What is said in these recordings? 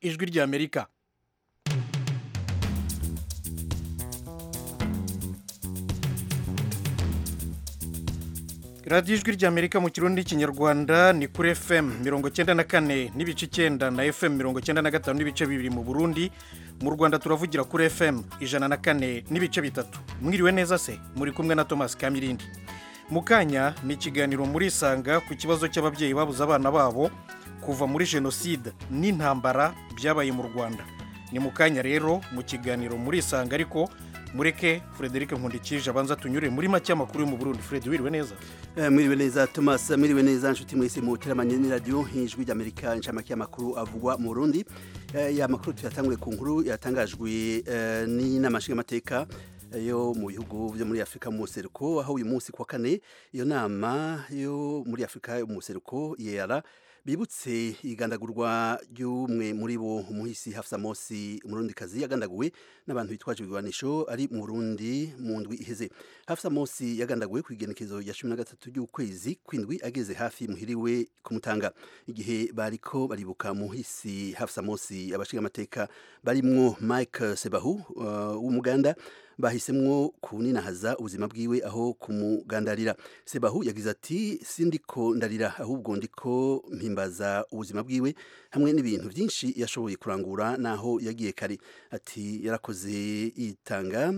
ijwi ry'amerika radiyo ijwi ry'amerika mu kirundi n'ikinyarwanda ni kuri fm mirongo icyenda na kane n'ibice icyenda na fm mirongo icyenda na gatanu n'ibice bibiri mu burundi mu rwanda turavugira kuri fm ijana na kane n'ibice bitatu mwiriwe neza se muri kumwe na thomas kamirindi mu kanya ni ikiganiro muri isanga ku kibazo cy'ababyeyi babuze abana babo kuva muri jenoside n'intambara byabaye mu rwanda ni mu kanya rero mu kiganiro muri isanga ariko mureke frederic nkundikije abanza tunyure muri make amakuru yo mu burundi fred wiriwe neza Eh, mwiriwe neza thomas mwiriwe neza nshuti mwese muteramanye n'iradiyo nk'ijwi ry'amerika nshamake y'amakuru avugwa mu burundi Eh, ya makuru tuyatanguye ku nkuru yatangajwe eh, n'inama nshingamateka eh, yo mu bihugu byo muri afurika mu museruko aho uyu munsi kuwa kane iyo nama yo muri afurika yo mu museruko yera bibutse igandagurwa ry'umwe muri bo umuhisi hafsa mosi umurundikazi yagandaguwe n'abantu bitwaje ibigwanisho ari mu Burundi mu ndwi iheze hafsa mosi yagandaguwe ku igenekezo rya cumi na gatatu ry'ukwezi kw'indwi ageze hafi muhiriwe kumutanga igihe bariko baribuka muhisi hafsa mosi abashingamateka barimwo mike sebahu uh, w'umuganda bahisemwo kuninahaza ubuzima bwiwe aho kumugandarira sebahu yagize ati sindiko ndarira ahubwo ndiko mpimbaza ubuzima bwiwe hamwe n'ibintu byinshi yashoboye kurangura naho yagiye kare ati yarakoze yitanga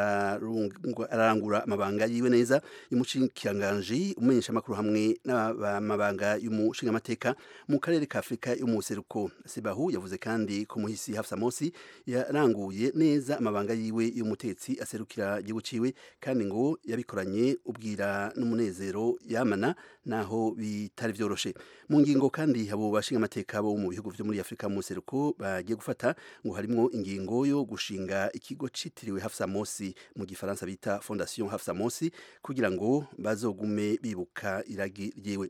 ararungwa- ararangura amabanga yiwe neza y'umushikiranganji umenyesha amakuru hamwe n'amabanga y'umushingamateka mu karere ka afurika yo mu buseruko sebahu yavuze kandi ko muhisi hafsa mosi yaranguye neza amabanga yiwe y'umutetsi aserukira igihugu ciwe kandi ngo yabikoranye ubwira n'umunezero yamana naho bitari byoroshe mu ngingo kandi abo bashingamateka bo mu bihugu byo muri afurika mu buseruko bagiye gufata ngo harimwo ingingo yo gushinga ikigo citiriwe hafsa mosi mu gifaransa bita fondation hafsa mosi kugira ngo bazogume bibuka iragi ryiwe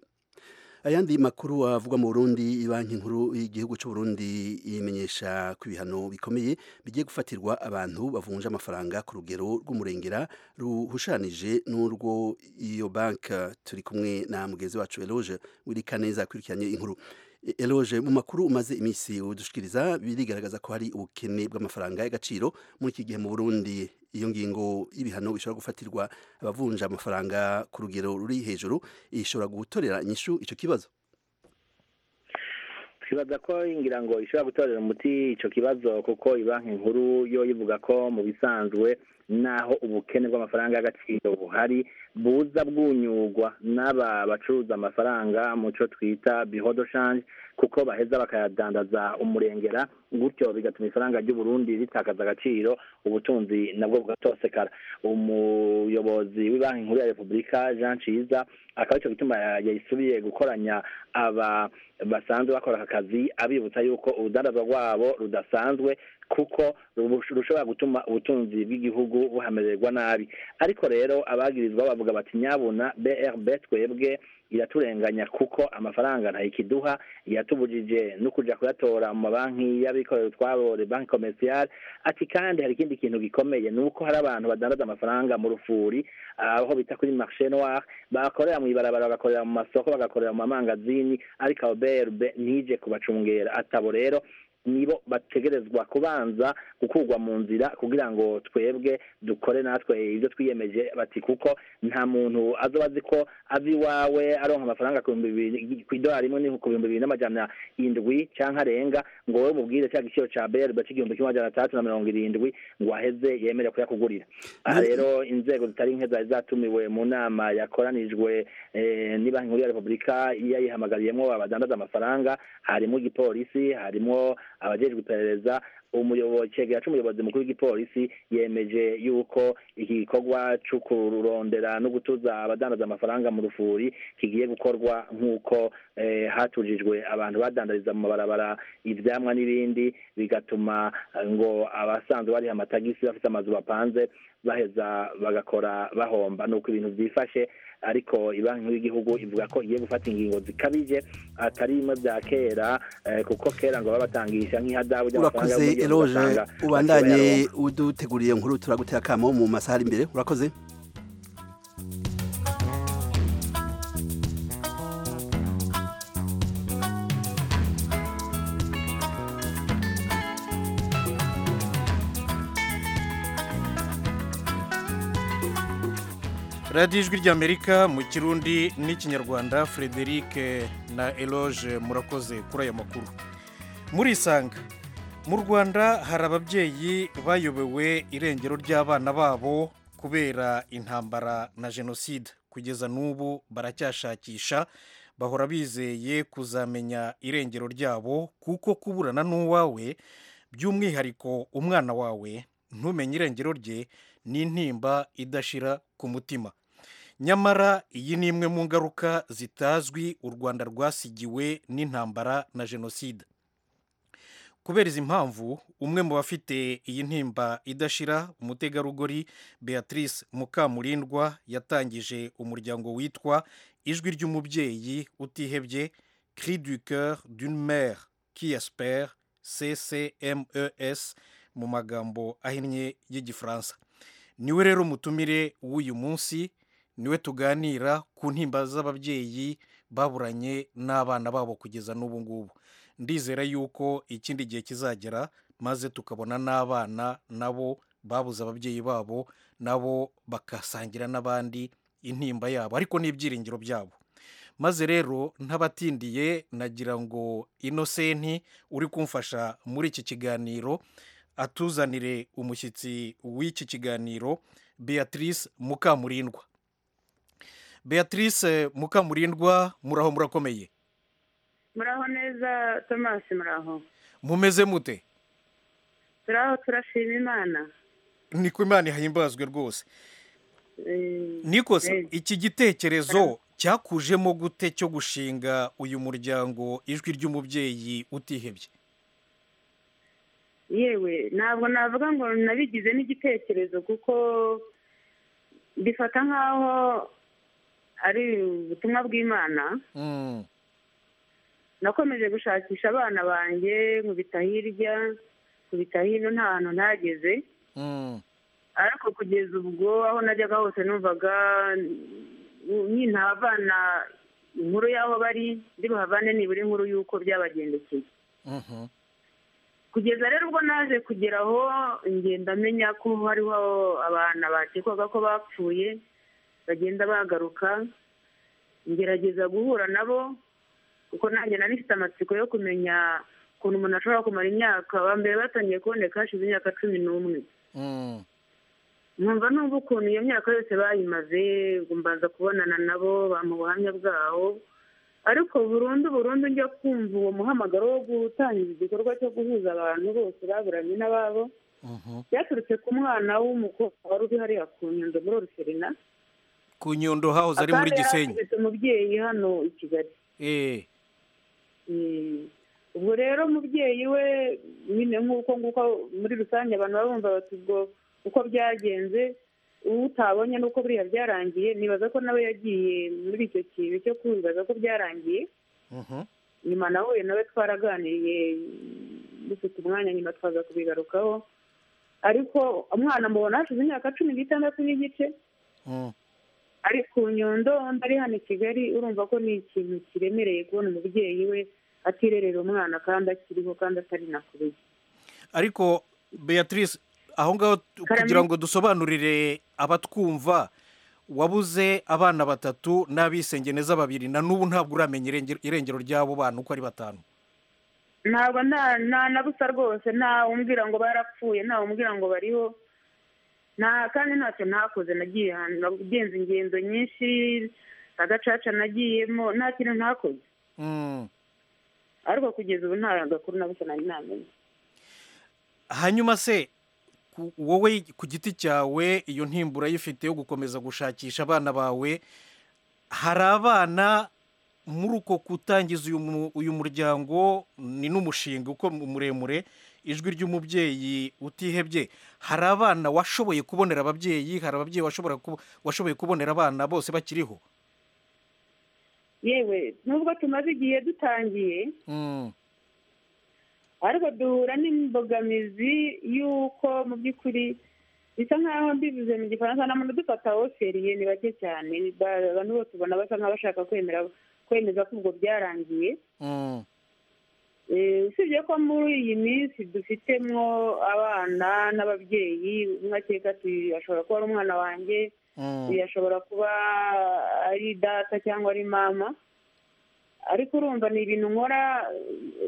ayandi makuru avugwa mu Burundi banki nkuru y'igihugu cy'u Burundi imenyesha ko ibihano bikomeye bigiye gufatirwa abantu bavunja amafaranga ku rugero rw'umurengera ruhushanije n'urwo iyo banki turi kumwe na mugenzi wacu Eloge wirika neza akurikiranye inkuru Eloge mu makuru umaze iminsi udushikiriza birigaragaza ko hari ubukene bw'amafaranga y'agaciro muri iki gihe mu Burundi iyo ngingo y'ibihano bishobora gufatirwa abavunja amafaranga ku rugero ruri hejuru ishobora gutorera inyishu icyo kibazo twibaza ko ngira ngo ishobora gutorera umuti icyo kibazo kuko banki nkuru yo ivuga ko mu bisanzwe naho ubukene bw'amafaranga y'agaciro buhari buza bwunyugwa n'aba bacuruza amafaranga mu cyo twita bihodo shanje kuko baheza bakayadandaza umurengera gutyo bigatuma ifaranga ry'u Burundi ritakaza agaciro ubutunzi nabwo bugatosekara umuyobozi w'ibanki nkuru ya repubulika jean ciza akaba icyo gituma yayisubiye gukoranya aba basanzwe bakora aka kazi abibutsa yuko urudandazwa rwabo rudasanzwe kuko rubush- rushobora gutuma ubutunzi bw'igihugu buhamererwa nabi ariko rero abagirizwa bavuga bati nyabuna brb twebwe iraturenganya kuko amafaranga ntayikiduha yatubujije no kuja kuyatora mu mabanki y'abikorera utwabo le banki commerciale ati kandi hari ikindi kintu gikomeye ni uko hari abantu badandaza amafaranga mu rufuri aho bita kuri marché noir bakorera mu ibarabara bagakorera mu masoko bagakorera mu mamangazini ariko abo brb ntije kubacungera atabo rero nibo bategerezwa kubanza gukurwa mu nzira kugira ngo twebwe dukore natwe ibyo twiyemeje bati kuko nta muntu azoba azi ko ava iwawe aronka amafaranga ku bihumbi bibiri ku idolari imwe ni ku bihumbi bibiri n'amajana indwi cyangwa arenga ngo wowe umubwire cya giciro cya berbe cy'igihumbi kimwe amajana atandatu na mirongo irindwi ngo aheze yemere kuyakugurira aha Nani- rero inzego zitari nke zari zatumiwe mu nama yakoranijwe eh, ni banki nkuru ya repubulika yayihamagariyemo abadandaza amafaranga harimo igipolisi harimo abajejwe iperereza umuyobozi cegera c'umuyobozi mukuru w'igipolisi yemeje yuko iki gikorwa co kurondera no gutuza abadandaza amafaranga mu rufuri kigiye gukorwa nk'uko eh, hatujijwe abantu badandariza mu mabarabara ivyamwa n'ibindi bigatuma eh, ngo abasanzwe bariha amatagisi bafite amazu bapanze baheza bagakora bahomba nuko ibintu vyifashe ariko ibanki nkuru y'igihugu ivuga ko igiye gufata ingingo zikabije atari bimwe bya kera eh, kuko kera ngo babatangisha nk'ihadabu ry'amafaranga urakoze y'umugeni eloge ugasanga ubandanye bakibayaronka. uduteguriye nkuru turagutera akamo mu masaha ari imbere urakoze radiyo ijwi ry'amerika mu kirundi n'ikinyarwanda frederic na eloge murakoze kuri aya makuru muri isanga mu rwanda hari ababyeyi bayobewe irengero ry'abana babo kubera intambara na jenoside kugeza n'ubu baracyashakisha bahora bizeye kuzamenya irengero ryabo kuko kuburana n'uwawe by'umwihariko umwana wawe ntumenye irengero rye ni intimba idashira ku mutima nyamara iyi ni imwe mu ngaruka zitazwi u rwanda rwasigiwe n'intambara na jenoside kubera izi mpamvu umwe mu bafite iyi ntimba idashira umutegarugori beatrice mukamurindwa yatangije umuryango witwa ijwi ry'umubyeyi utihebye cri du coeur d'une mère qui espère ccmes mu magambo ahinnye y'igifaransa niwe rero mutumire w'uyu munsi niwe tuganira ku ntimba z'ababyeyi baburanye n'abana babo kugeza n'ubu ngubu ndizera yuko ikindi gihe kizagera maze tukabona n'abana nabo babuze ababyeyi babo nabo bakasangira n'abandi intimba yabo ariko n'ibyiringiro byabo maze rero ntabatindiye nagira ngo inosenti uri kumfasha muri iki kiganiro atuzanire umushyitsi w'iki kiganiro beatrice mukamurindwa beatrice mukamurindwa muraho murakomeye muraho neza thomas muraho mumeze mute turaho turashima imana niko imana ihahimbazwe rwose nikose iki gitekerezo cyakujemo gute cyo gushinga uyu muryango ijwi ry'umubyeyi utihebye yewe ntabwo navuga ngo nabigize n'igitekerezo kuko bifata nk'aho ari ubutumwa bw'imana nakomeje gushakisha abana banjye nkubita hirya nkubita hino nta hantu ntageze ariko kugeza ubwo aho najyaga hose numvaga ntabana inkuru y'aho bari ndibuhavane nibura inkuru y'uko byabagendekeye kugeza rero ubwo naje kugera aho ngenda amenya ko hariho abana bakekwaga ko bapfuye bagenda bagaruka ngerageza guhura nabo kuko nanjye nari mfite amatsiko yo kumenya ukuntu umuntu ashobora kumara imyaka ba mbere batangiye kuboneka hashize imyaka cumi n'umwe numva numva ukuntu iyo myaka yose bayimaze mbanza kubonana nabo bampa ubuhamya bwawo ariko burundu burundu njya kumva uwo muhamagaro wo gutangiza igikorwa cyo guhuza abantu bose baburanye n'ababo byaturutse ku mwana w'umukobwa wari uri hariya ku nyundo muri oruferina ku nyundo hahoze ari muri gisenyi umubyeyi hano i kigali ubwo rero umubyeyi we nyine nk'uko nguko muri rusange abantu baba bumva bati ubwo uko byagenze utabonye n'uko buriya byarangiye nibaza ko nawe yagiye muri icyo kintu cyo kwibaza ko byarangiye nyuma nahuye nawe twaraganiriye dufite umwanya nyuma twaza kubigarukaho ariko umwana mubona hashize imyaka cumi n'itandatu n'igice ari ku nyundo ari hano i kigali urumva ko ni ikintu kiremereye kubona umubyeyi we atirerera umwana kandi akiriho kandi atari nakubiye ariko beatrice aho ngaho kugira ngo dusobanurire abatwumva wabuze abana batatu n'abisenge neza babiri na n'ubu ntabwo uramenya irengero ry'abo bana uko ari batanu ntabwo nta na busa rwose ntawe umbwira ngo barapfuye ntawe umbwira ngo bariho nta kandi ntacyo ntakoze nagiye ahantu nagenze ingendo nyinshi agacaca nagiyemo nta kintu ntakoze ariko kugeza ubu nta gakuru na busa nari ntamenya hanyuma se wowe ku giti cyawe iyo ntimbura uyifite yo gukomeza gushakisha abana bawe hari abana muri uko kutangiza uyu muryango ni n'umushinga uko muremure ijwi ry'umubyeyi utihebye hari abana washoboye kubonera ababyeyi hari ababyeyi washoboye kubonera abana bose bakiriho yewe nubwo tumaze igihe dutangiye ariko duhura n'imbogamizi y'uko mu by'ukuri bisa nk'aho mbivuze mu gifaransa nta muntu udufata woferiye ni bake cyane abantu bose ubona basa nk'abashaka kwemera kwemeza ko ubwo byarangiye usibye ko muri iyi minsi dufitemo abana n'ababyeyi umwe akeka ashobora kuba ari umwana wanjye yashobora kuba ari data cyangwa ari mama ariko urumva ni ibintu nkora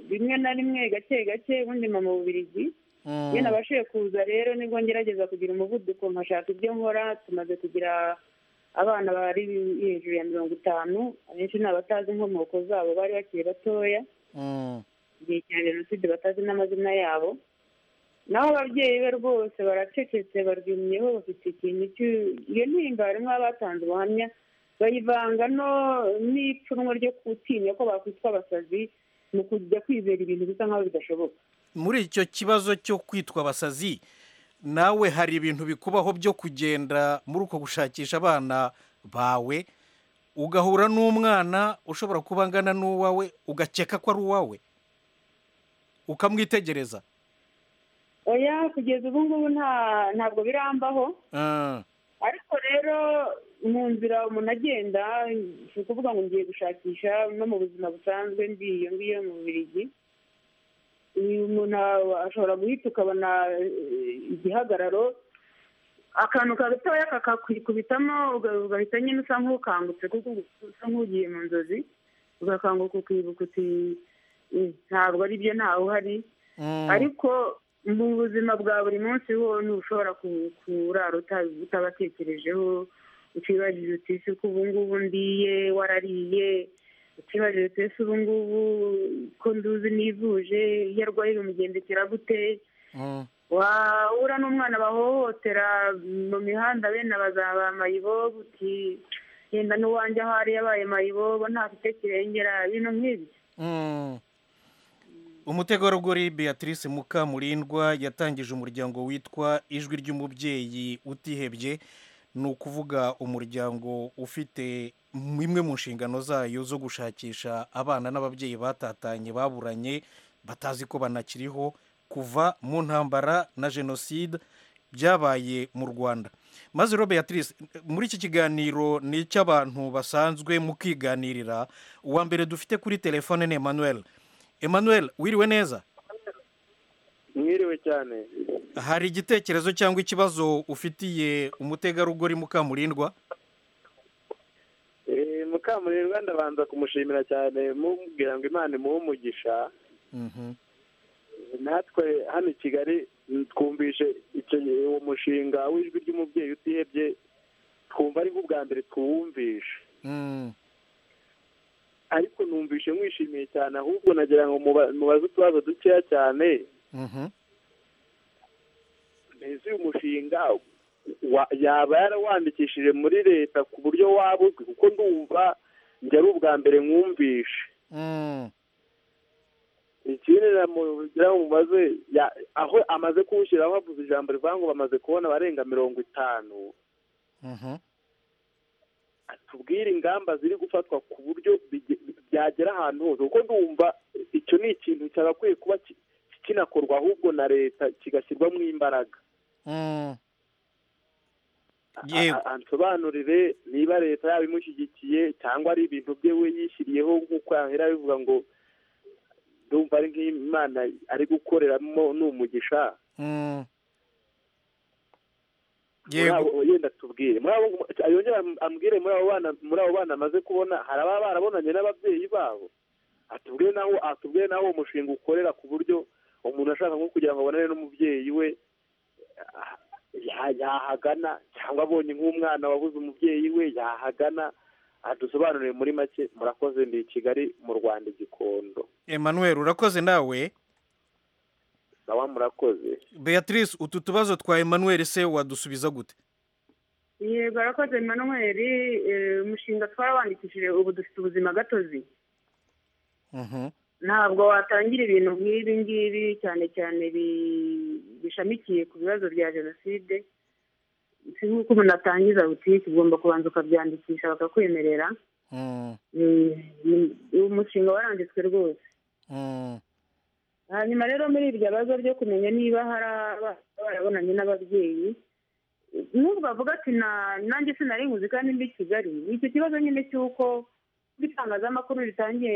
rimwe na rimwe gake gake ubundi mama bubirigi iyo nabashije kuza rero nibwo ngerageza kugira umuvuduko nkashaka ibyo nkora tumaze kugira abana bari hejuru ya mirongo itanu abenshi ni abatazi inkomoko zabo bari bakiri batoya igihe cya jenoside batazi n'amazina yabo naho ababyeyi be rwose baracecetse barwimyeho bafite ikintu cy'u- iyo ntimba harimo abatanze ubuhamya bayivanga no n'ipfunwe ryo gutinya ko bakwitwa abasazi mu kujya kwizera ibintu bisa nk'aho bidashoboka muri icyo kibazo cyo kwitwa abasazi nawe hari ibintu bikubaho byo kugenda muri uko gushakisha abana bawe ugahura n'umwana ushobora kuba angana n'uwawe ugakeka ko ari uwawe ukamwitegereza oya kugeza ubu ngubu nta ntabwo birambaho Ah, ariko rero mu nzira umuntu agenda si ukuvuga ngo ngiye gushakisha no mu buzima busanzwe ngiyo ngiyo mu bubirigi uyu muntu aba- ashobora guhita ukabona eh, igihagararo akantu gatoya kakakubitamo uga- ugahita nyine usa nk'ukangutse kuko usa nk'ugiye mu nzozi ugakanguka ukibuka uti "Eh, ntabwo ari byo ntawe uhari mm, ariko mu buzima bwa buri munsi ho ntushobora ku- kurara uta- utabatekerejeho utibajije uti ese ko ubu ngubu ndiye warariye utibajije uti ese ubu ngubu ko nduzi nivuje iyo arwaye bimugendekera gute mm, wahura n'umwana bahohotera mu mihanda bene bazaba mayibobo uti genda n'uwanjye aho ari yabaye mayibobo ntafite kirengera bino nk'ibi mm. umutegarugori beatrice mukamurindwa yatangije umuryango witwa ijwi ry'umubyeyi utihebye ni ukuvuga umuryango ufite imwe mu nshingano zayo zo gushakisha abana n'ababyeyi batatanye baburanye batazi ko banakiriho kuva mu ntambara na jenoside byabaye mu rwanda maze rero beatrice muri iki kiganiro ni icy'abantu basanzwe mu kwiganirira uwa mbere dufite kuri telefone ni emmanuel emmanuel wiriwe neza mwiriwe cyane hari igitekerezo cyangwa ikibazo ufitiye umutegarugori mukamurindwa Eh, mukamurirwa ndabanza kumushimira cyane mubwira ngo imana imuhe umugisha Mhm. natwe hano i kigali mm, twumvise icyo- uwo mushinga w'ijwi ry'umubyeyi utihebye twumva ari bwo bwa mbere tuwumvishe Mm. ariko numvishe mwishimiye cyane ahubwo nagira ngo muba- mubaze utubazo dukeya cyane Mhm. mbese uyu mushinga wa- yaba yarawandikishije muri leta ku buryo waba uzwi kuko ndumva njye ari ubwa mbere mwumvishe Mm. ikindi namugira ngo mubaze ya- aho amaze kuwushyiraho havuze ijambo rivuga ngo bamaze kubona abarenga mirongo itanu Mhm. tubwire ingamba ziri gufatwa ku buryo bige- byagera ahantu hose kuko ndumva icyo ni ikintu cyagakwiye kuba ki- kinakorwa ahubwo na leta kigashyirwamo imbaraga Mm. A- Yewe. a- ansobanurire niba leta yaba imushyigikiye cyangwa ari ibintu bye we yishyiriyeho nk'uko yahera bivuga ngo ndumva ari nk'imana ari gukoreramo ni umugisha Mm. muri yego abo- yenda tubwire muri abo yongera am- ambwire muri abo bana muri abo bana amaze kubona hari ababa barabonanye n'ababyeyi babo atubwire naho atubwire naho uwo mushinga ukorera ku buryo umuntu ashaka nko kugira ngo abonane n'umubyeyi we ah, ya- yahagana cyangwa abonye nk'umwana wabuze umubyeyi we yahagana adusobanurire muri make murakoze ndi i kigali mu rwanda igikondo emmanuel urakoze nawe nawe murakoze beatrice utu tubazo twa emmanuel se wadusubiza gute yego arakoze Emmanuel eh, umushinga twarawandikishije ubu dufite ubuzima gatozi Mhm. ntabwo watangira ibintu nk'ibi ngibi cyane cyane bi- bishamikiye ku bibazo bya jenoside si nk'uko umuntu atangiza butike ugomba kubanza ukabyandikisha bakakwemerera Mm. Eh, ni- uwo mushinga waranditswe rwose Mm. hanyuma rero muri iryo bazo ryo kumenya niba hari abana barabonanye n'ababyeyi nubwo avuga ati "Na- nanjye sinari nkuzi kandi mbi kigali icyo kibazo nyine cy'uko ubwo itangazamakuru ritangiye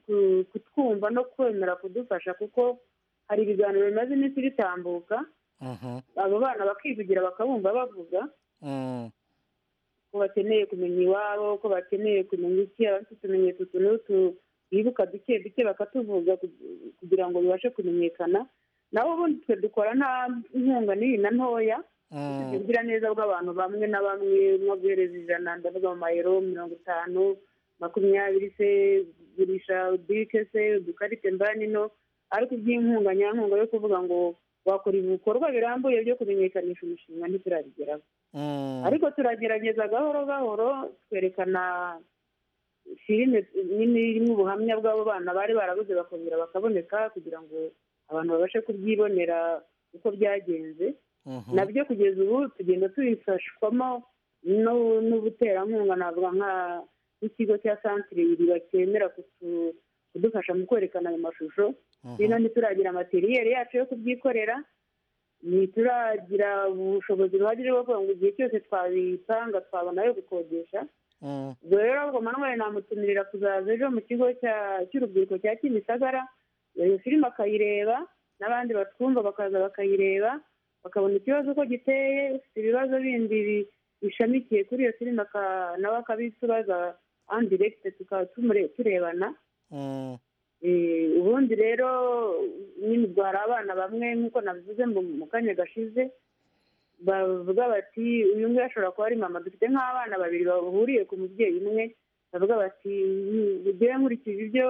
ku- kutwumva no kwemera kudufasha kuko hari ibiganiro bimaze iminsi bitambuka Mhm. abo bana bakivugira bakabumva bavuga Mm. ko bakeneye kumenya iwabo ko bakeneye kumenya iki abafite utumenyetso utu n'utu bibuka duke duke bakatuvuga kug- kugira ngo bibashe kumenyekana nabo ubundi twe dukora nta nkunga n'iyi na ntoya ubugira neza bw'abantu bamwe na bamwe nko guhereza ijana ndavuga mu mayero mirongo itanu makumyabiri se gurisha bike se udukarite mbanino ariko iby'inkunga nyankunga yo kuvuga ngo wakora ibikorwa birambuye byo kumenyekanisha umushinga ntiturabigeraho Mm. ariko turagerageza gahoro gahoro twerekana filime nini irimo ubuhamya bw'abo bana bari barabuze bakongera bakaboneka kugira ngo abantu babashe kubyibonera uko byagenze Mhm. nabyo kugeza ubu tugenda tubifashwamo no- n'ubuterankunga navuga nka nk'ikigo cya santire iriba cyemera kutu- kudufasha mu kwerekana ayo mashusho bino ntituragira materiyeri yacu yo kubyikorera ntituragira ubushobozi buhagije bwo kuvuga ngo igihe cyose twabitanga twabona ayo gukodesha Mm. ubwo rero ahubwo manuel namutumirira kuzaza ejo mu kigo cya- cy'urubyiruko cya kimisagara iyo filime akayireba n'abandi batwumva bakaza bakayireba bakabona ikibazo uko giteye ufite ibibazo bindi bi- bishamikiye kuri iyo filime aka- nawe akabitubaza andiregite tukaba tumure- turebana Mm. Eh, ubundi rero nyine ubwo hari abana bamwe nk'uko nabivuze mu mu kanya gashize bavuga bati uyu nguyu ashobora kuba ari mama dufite nk'abana babiri bahuriye ku mubyeyi umwe bavuga bati ugewe nkurikije ibyo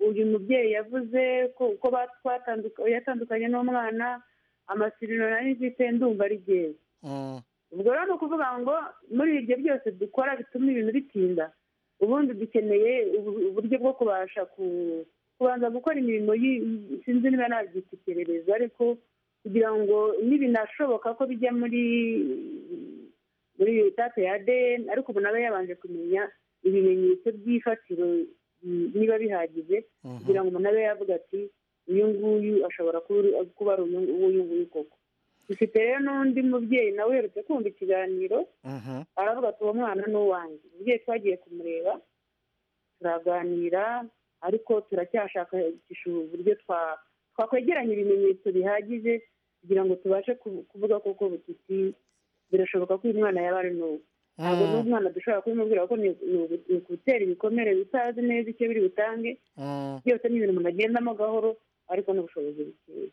uyu mubyeyi yavuze ko uko ba- twatanduka- yatandukanye n'umwana amasirino nari mfite ndumva ari byewe Mm. ubwo rero ni ukuvuga ngo muri ibyo byose dukora bituma ibintu bitinda ubundi dukeneye ubu- uburyo bwo kubasha ku- kubanza gukora imirimo yi- sinzi niba nabyita iperereza ariko kugira ngo nibinashoboka ko bijya muri muri data ya adn ariko ubu nawe yabanje kumenya ibimenyetso by'ifatiro mm, niba bihagije kugira ngo umuntu abe yavuga ati uyu nguyu ashobora kuba uri- kuba ari uyu uyu nguyu koko dufite rero n'undi mubyeyi nawe uherutse kumva ikiganiro Mhm. aravuga ati uwo mwana ni uwanjye umubyeyi twagiye kumureba turaganira ariko turacyashakisha uburyo twa- twakwegeranya ibimenyetso bihagije kugira ngo tubashe ku- kuvuga koko bututi birashoboka ko uyu mwana yaba ari n'ubu ntabwo Mm. n'umwana dushobora kubimubwira ko ni ni ugu- ni ugutera ibikomere bitazi neza icyo biri butange Mm. byose ni ibintu umuntu agendamo gahoro ariko n'ubushobozi bukeya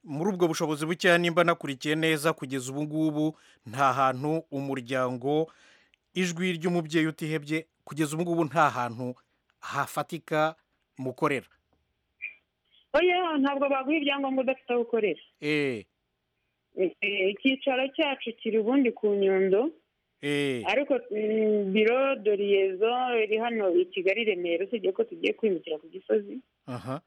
muri ubwo bushobozi bukeya nimba nakurikiye neza kugeza ubu ngubu nta hantu umuryango ijwi ry'umubyeyi utihebye kugeza ubu ngubu nta hantu hafatika mukorera oya ntabwo baguha ibyangombwa udafite aho ukorera eee Eh, eh, icyicaro cyacu kiri ubundi ku nyundo eee ariko mm, biro doriyezo iri hano i kigali i remera usibye ko tugiye kwimukira ku gisozi aha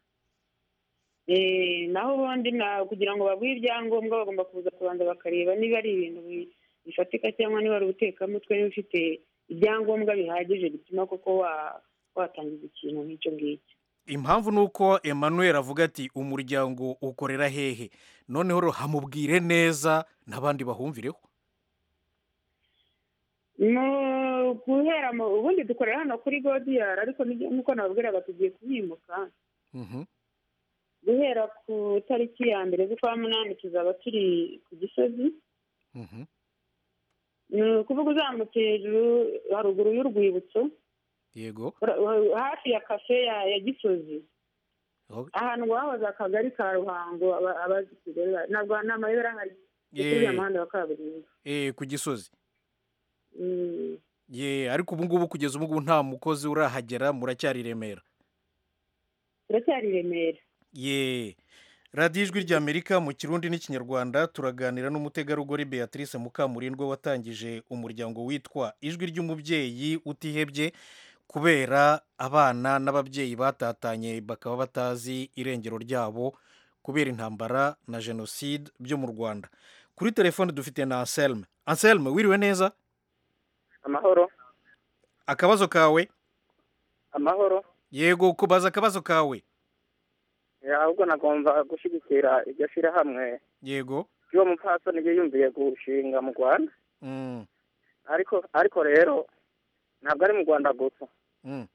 Eh, naho ubundi na- kugira ngo baguhe ibyangombwa bagomba kuza kubanza bakareba niba ari ibintu bi- bifatika cyangwa niba ari ubutekamutwe niba ufite ibyangombwa bihagije bituma koko wa- watangiza ikintu nk'icyo ngicyo impamvu ni uko emmanuel avuga ati umuryango ukorera hehe noneho rero hamubwire neza n'abandi bahumvireho Mu- guhera mu ubundi dukorera hano kuri godiyari ariko nibyo- nk'uko nababwiraga tugiye kuhimuka Mhm. guhera ku tariki ya mbere z'ukwa munani tuzaba turi ku gisozi Mhm. ni ukuvuga uzamutse hejuru haruguru y'urwibutso yego ura- ura- hafi ya kafe ya ya gisozi Oh, ahantu wahoze akagari ka ruhango aba- abazi kigali ba- ntabwo nta mayobera ahari kuri Eh. ya muhanda wa kaburimbo eee ku gisozi Mm. ye ariko ubu ngubu kugeza ubu ngubu nta mukozi urahagera muracyari i remera turacyari i remera ye radiyo ijwi ry'amerika mu kirundi n'ikinyarwanda turaganira n'umutegarugori beatrice mukamurindwa watangije umuryango witwa ijwi ry'umubyeyi utihebye kubera abana n'ababyeyi batatanye bakaba batazi irengero ryabo kubera intambara na jenoside byo mu rwanda kuri telefone dufite na anselme anselme wiriwe neza amahoro akabazo kawe amahoro yego kubaza akabazo kawe ahubwo nagomba gushyigikira iryo shyirahamwe yego ry'uwo mupfasoni yiyumviye gushinga mu rwanda Mm, ariko ariko rero ntabwo ari mu rwanda gusa mm,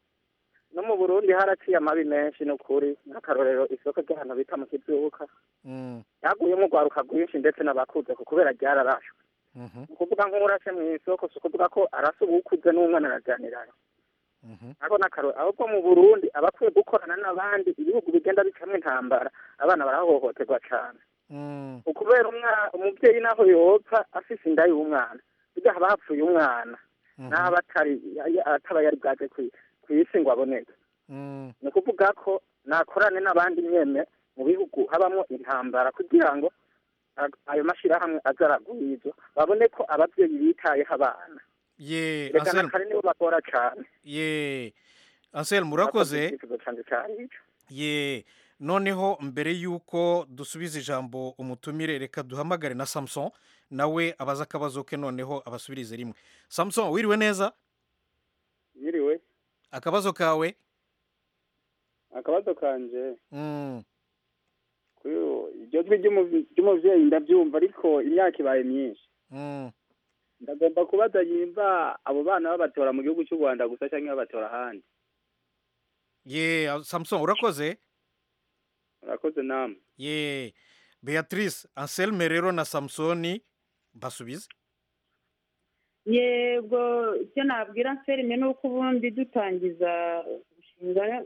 no mu burundi haraciye amabi menshi ni ukuri nk'akarorero isoko ry'ahantu bita mu kibyuka mm, ryaguyemo urwaruka rwinshi ndetse n'abakuze kubera ryararashwe ni ukuvuga nk'urase mu isoko si ukuvuga ko arasa uwukuze n'umwana araganirana nabo n'akarore ahubwo mu burundi abakwiye gukorana n'abandi ibihugu bigenda bicamo intambara abana barahohoterwa cyane ukubera umwana umubyeyi naho yopfa afise inda y'umwana burya haba hapfuye umwana n'aba atari ataba yari bwaje ku isi ngo aboneke ni ukuvuga ko nakorane n'abandi nyene mu bihugu habamo intambara kugira ngo a- ayo mashyirahamwe azaragwirizwa babone ko ababyeyi bitayeho abana ye reka na Anselme kare nibo bakora cyane ye Anselme murakoze Icyifuzo canje cyari ico. ye noneho mbere y'uko dusubiza ijambo umutumire reka duhamagare na samuson nawe abaza akabazo ke noneho abasubirize rimwe samuson wiriwe neza yiriwe akabazo kawe akabazo kanje Mm, kuri ubu, iryo jwi ry'umuv- ry'umubyeyi ndabyumva ariko imyaka ibaye myinshi mm, ndagomba kubaza yimba abo bana babatora mu gihugu cy'u rwanda gusa cyangwa babatora ahandi ye samuson urakoze murakoze namwe ye beatrice anselme rero na samusoni basubize yego icyo nabwira nserime ni uko ubundi dutangiza umushinga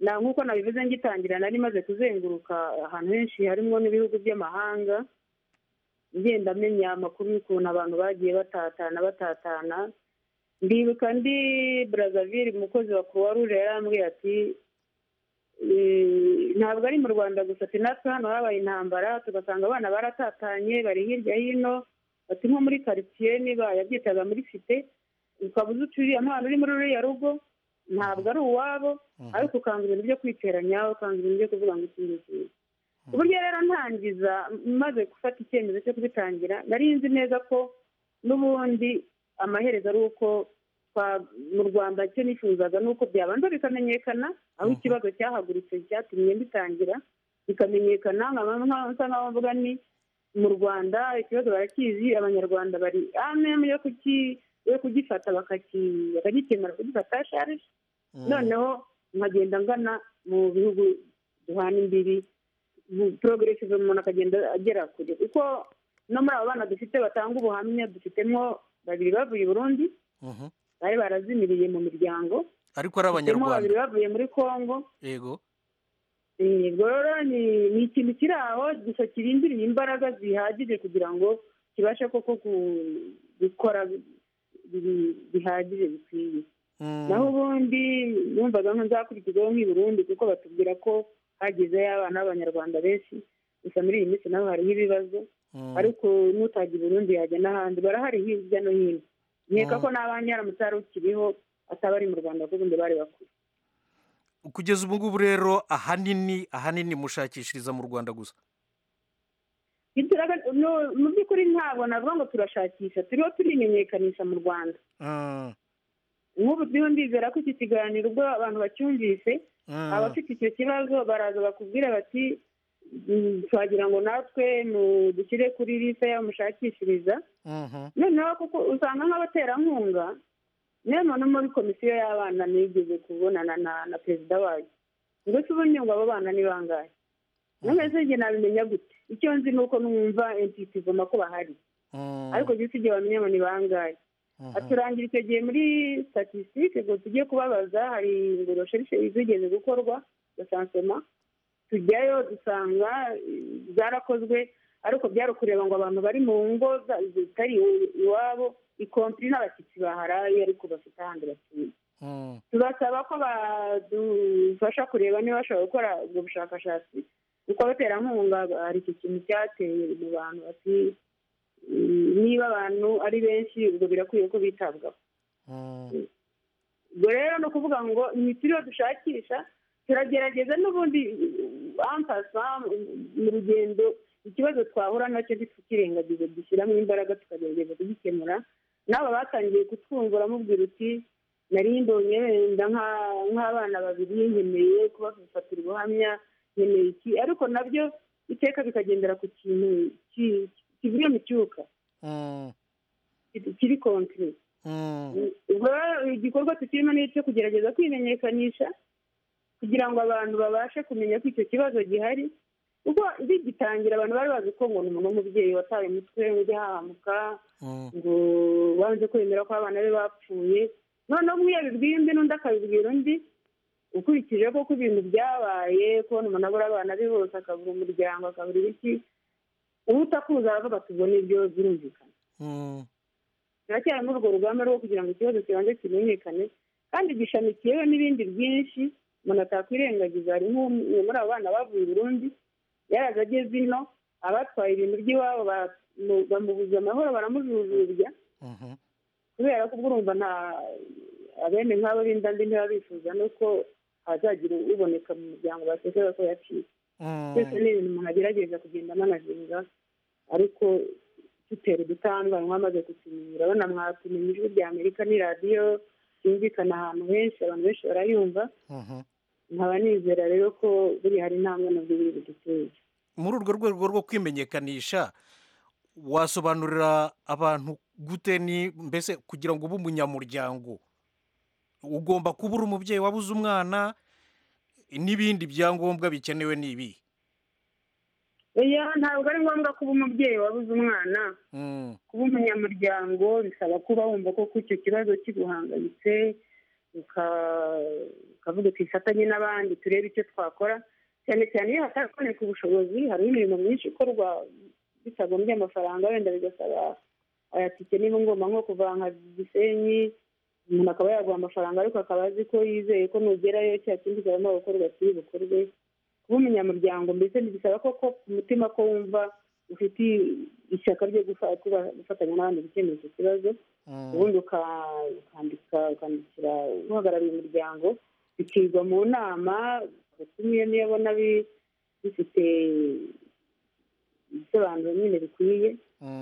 na nk'uko nabivuze ngitangira nari maze kuzenguruka ahantu henshi harimo n'ibihugu by'amahanga ngenda amenya amakuru y'ukuntu abantu bagiye batatana batatana ndibuka ndi brazaville umukozi wa croix rouge yarambwiye ati "Eh, ntabwo ari mu rwanda gusa ati natwe hano habaye intambara tugasanga abana baratatanye bari hirya hino bati nko muri karitsiye niba yabyitaga muri fite ukaba uzi ucuriye umwana uri muri ruriya rugo ntabwo ari uwabo ariko ukanga ibintu byo kwiteranya ukanga ibintu byo kuvuga ngo ikintu cyiza ku buryo rero ntangiza maze gufata icyemezo cyo kubitangira nari nzi neza ko n'ubundi amaherezo ari uko twa- mu rwanda icyo nifuzaga ni uko byabanza bikamenyekana aho ikibazo cyahagurutse cyatumye mbitangira bikamenyekana nkaba nkaba- nsa nk'aho mvuga ni mu rwanda ikibazo barakizi abanyarwanda bari amemu yo kuki- yo kugifata bakaki- bakagikemura kugifata sharije noneho nkagenda ngana mu bihugu duhana imbibi porogiresive umuntu akagenda agera kure kuko no muri abo bana dufite batanga ubuhamya dufitemo babiri bavuye i burundi Mhm. bari barazimiriye mu miryango ariko ari dufitemo babiri abanyarwanda bavuye muri congo yego yego rero ni ni ikintu kiri aho gusa kirindiriye imbaraga zihagije kugira ngo kibashe koko ku- gukora bi- bihagije bikwiye Mm, naho ubundi numvaga nzakurikizaho nk'i Burundi kuko batubwira ko hagezeyo abana b'abanyarwanda benshi gusa muri iyi minsi naho hariho ibibazo mm, ariko n'utajya i Burundi yajya n'ahandi barahari hirya no hino nkeka Mm. ko n'abandi haramutse hari ukiriho ataba ari mu rwanda kuko ubundi bari bakuru kugeza ubu ngubu rero ahanini ahanini mushakishiriza mu rwanda gusa Ntituraga- no- mu by'ukuri ntabwo navuga ngo turashakisha turiho turimenyekanisha mu rwanda Mm, nk'ubu ndiho ndizera ko iki kiganiro ubwo abantu bacyumvise mm, abafite icyo kibazo baraza bakubwira bati "Mm, twagira ngo natwe dushyire kuri lisa y'abamushakishiriza mhm, noneho kuko usanga nk'abaterankunga niyo muntu muri komisiyo y'abana nigeze kubonana na na perezida wayo ngo se ubundi ngo abo bana ni bangahe none njye nabimenya gute icyo nzi ni uko numva entiti voma ko bahari mm, ariko gisa igihe bamenya ngo ni bangahe mhm. aturangira icyo gihe muri statisitike ngo tujye kubabaza hari ngo recherche zigeze gukorwa za sansoma tujyayo dusanga eh, zarakozwe ariko byari ukureba ngo abantu bari mu ngo za- zitari i- iwabo ikompiri n'abashyitsi baharaye ariko bafite ahandi batuye Mm, tubasaba ko badufasha kureba niba bashobora gukora ubwo bushakashatsi kuko abaterankunga hari iki kintu cyateye mu bantu bati "Mm, niba abantu ari benshi ubwo birakwiye ko bitabwaho mm. ubwo rero ni ukuvuga ngo imitiriyo dushakisha turagerageza n'ubundi ampasa mu rugendo ikibazo twahura nacyo ntitukirengagize dushyiramo imbaraga tukagerageza kugikemura n'aba batangiye kutwumvura mubwira uti nari mbonye wenda nka- nk'abana babiri nkeneye kubafatira ubuhamya nkeneye iki ariko nabyo iteka bikagendera ku kintu ki- kivuye mu cyuka Mm, kiri kontire mm, ubwo rero igikorwa tukirimo ni icyo kugerageza kwimenyekanisha kugira ngo abantu babashe kumenya ko icyo kibazo gihari ubwo bigitangira abantu bari bazi ko ngo ni umuntu w'umubyeyi wataye umutwe ujya hahamuka ngo banze kwemera ko abana be bapfuye noneho umwe yabibwiye undi n'undi akabibwira undi ukurikije ko ibintu byabaye kubona umuntu abura abana be bose akabura umuryango akabura ibiki uwo utakuza aravuga ati ubwo nibyo birumvikana turacyarimo urwo rugamba rwo kugira ngo ikibazo kibanze kimenyekane kandi gishamikiyeho n'ibindi byinshi umuntu atakwirengagiza hari nk'umwe muri abo bana bavuye i burundi yaraza ageze ino abatwaye ibintu by'iwabo bamubuza amahoro baramujujubya kubera ko ubwo urumva nta abene nk'abo b'indandi ntiba bifuza nuko hazagira uboneka mu muryango bakekera ko yaciye byose ni ibintu umuntu agerageza kugenda amanazinga ariko dutera udutandwa mwamaze kutumenyera urabona mwatumenya ijwi rya amerika ni radiyo yumvikana ahantu henshi abantu benshi barayumva nkaba nizera rero ko buri hari intambwe nabyo biri buduteye muri urwo rwego rwo kwimenyekanisha wasobanurira abantu gute ni mbese kugira ngo ube umunyamuryango ugomba kuba uri umubyeyi wabuze umwana n'ibindi byangombwa bikenewe ni ibi oya ntabwo ari ngombwa kuba umubyeyi wabuze umwana kuba umunyamuryango bisaba kuba wumva koko icyo kibazo kiguhangayitse ukavuga twifatanye n'abandi turebe icyo twakora cyane cyane iyo hataboneka ubushobozi hariho imirimo myinshi ikorwa bitagombye amafaranga wenda bigasaba ayatike niba ngomba nko kuvanga gisenyi umuntu akaba yaguha amafaranga ariko akaba azi ko yizeye ko nugerayo cya kindi karimo gukorwa kiri bukorwe kuba umunyamuryango mbese ntibisaba koko ku mutima ko wumva ufite ishyaka ryo gufatanya n'abandi gukemura icyo kibazo ubundi ukandika ukandikira uhagarariye umuryango bikigwa mu nama batumiye niyo abona bifite ibisobanuro nyine bikwiye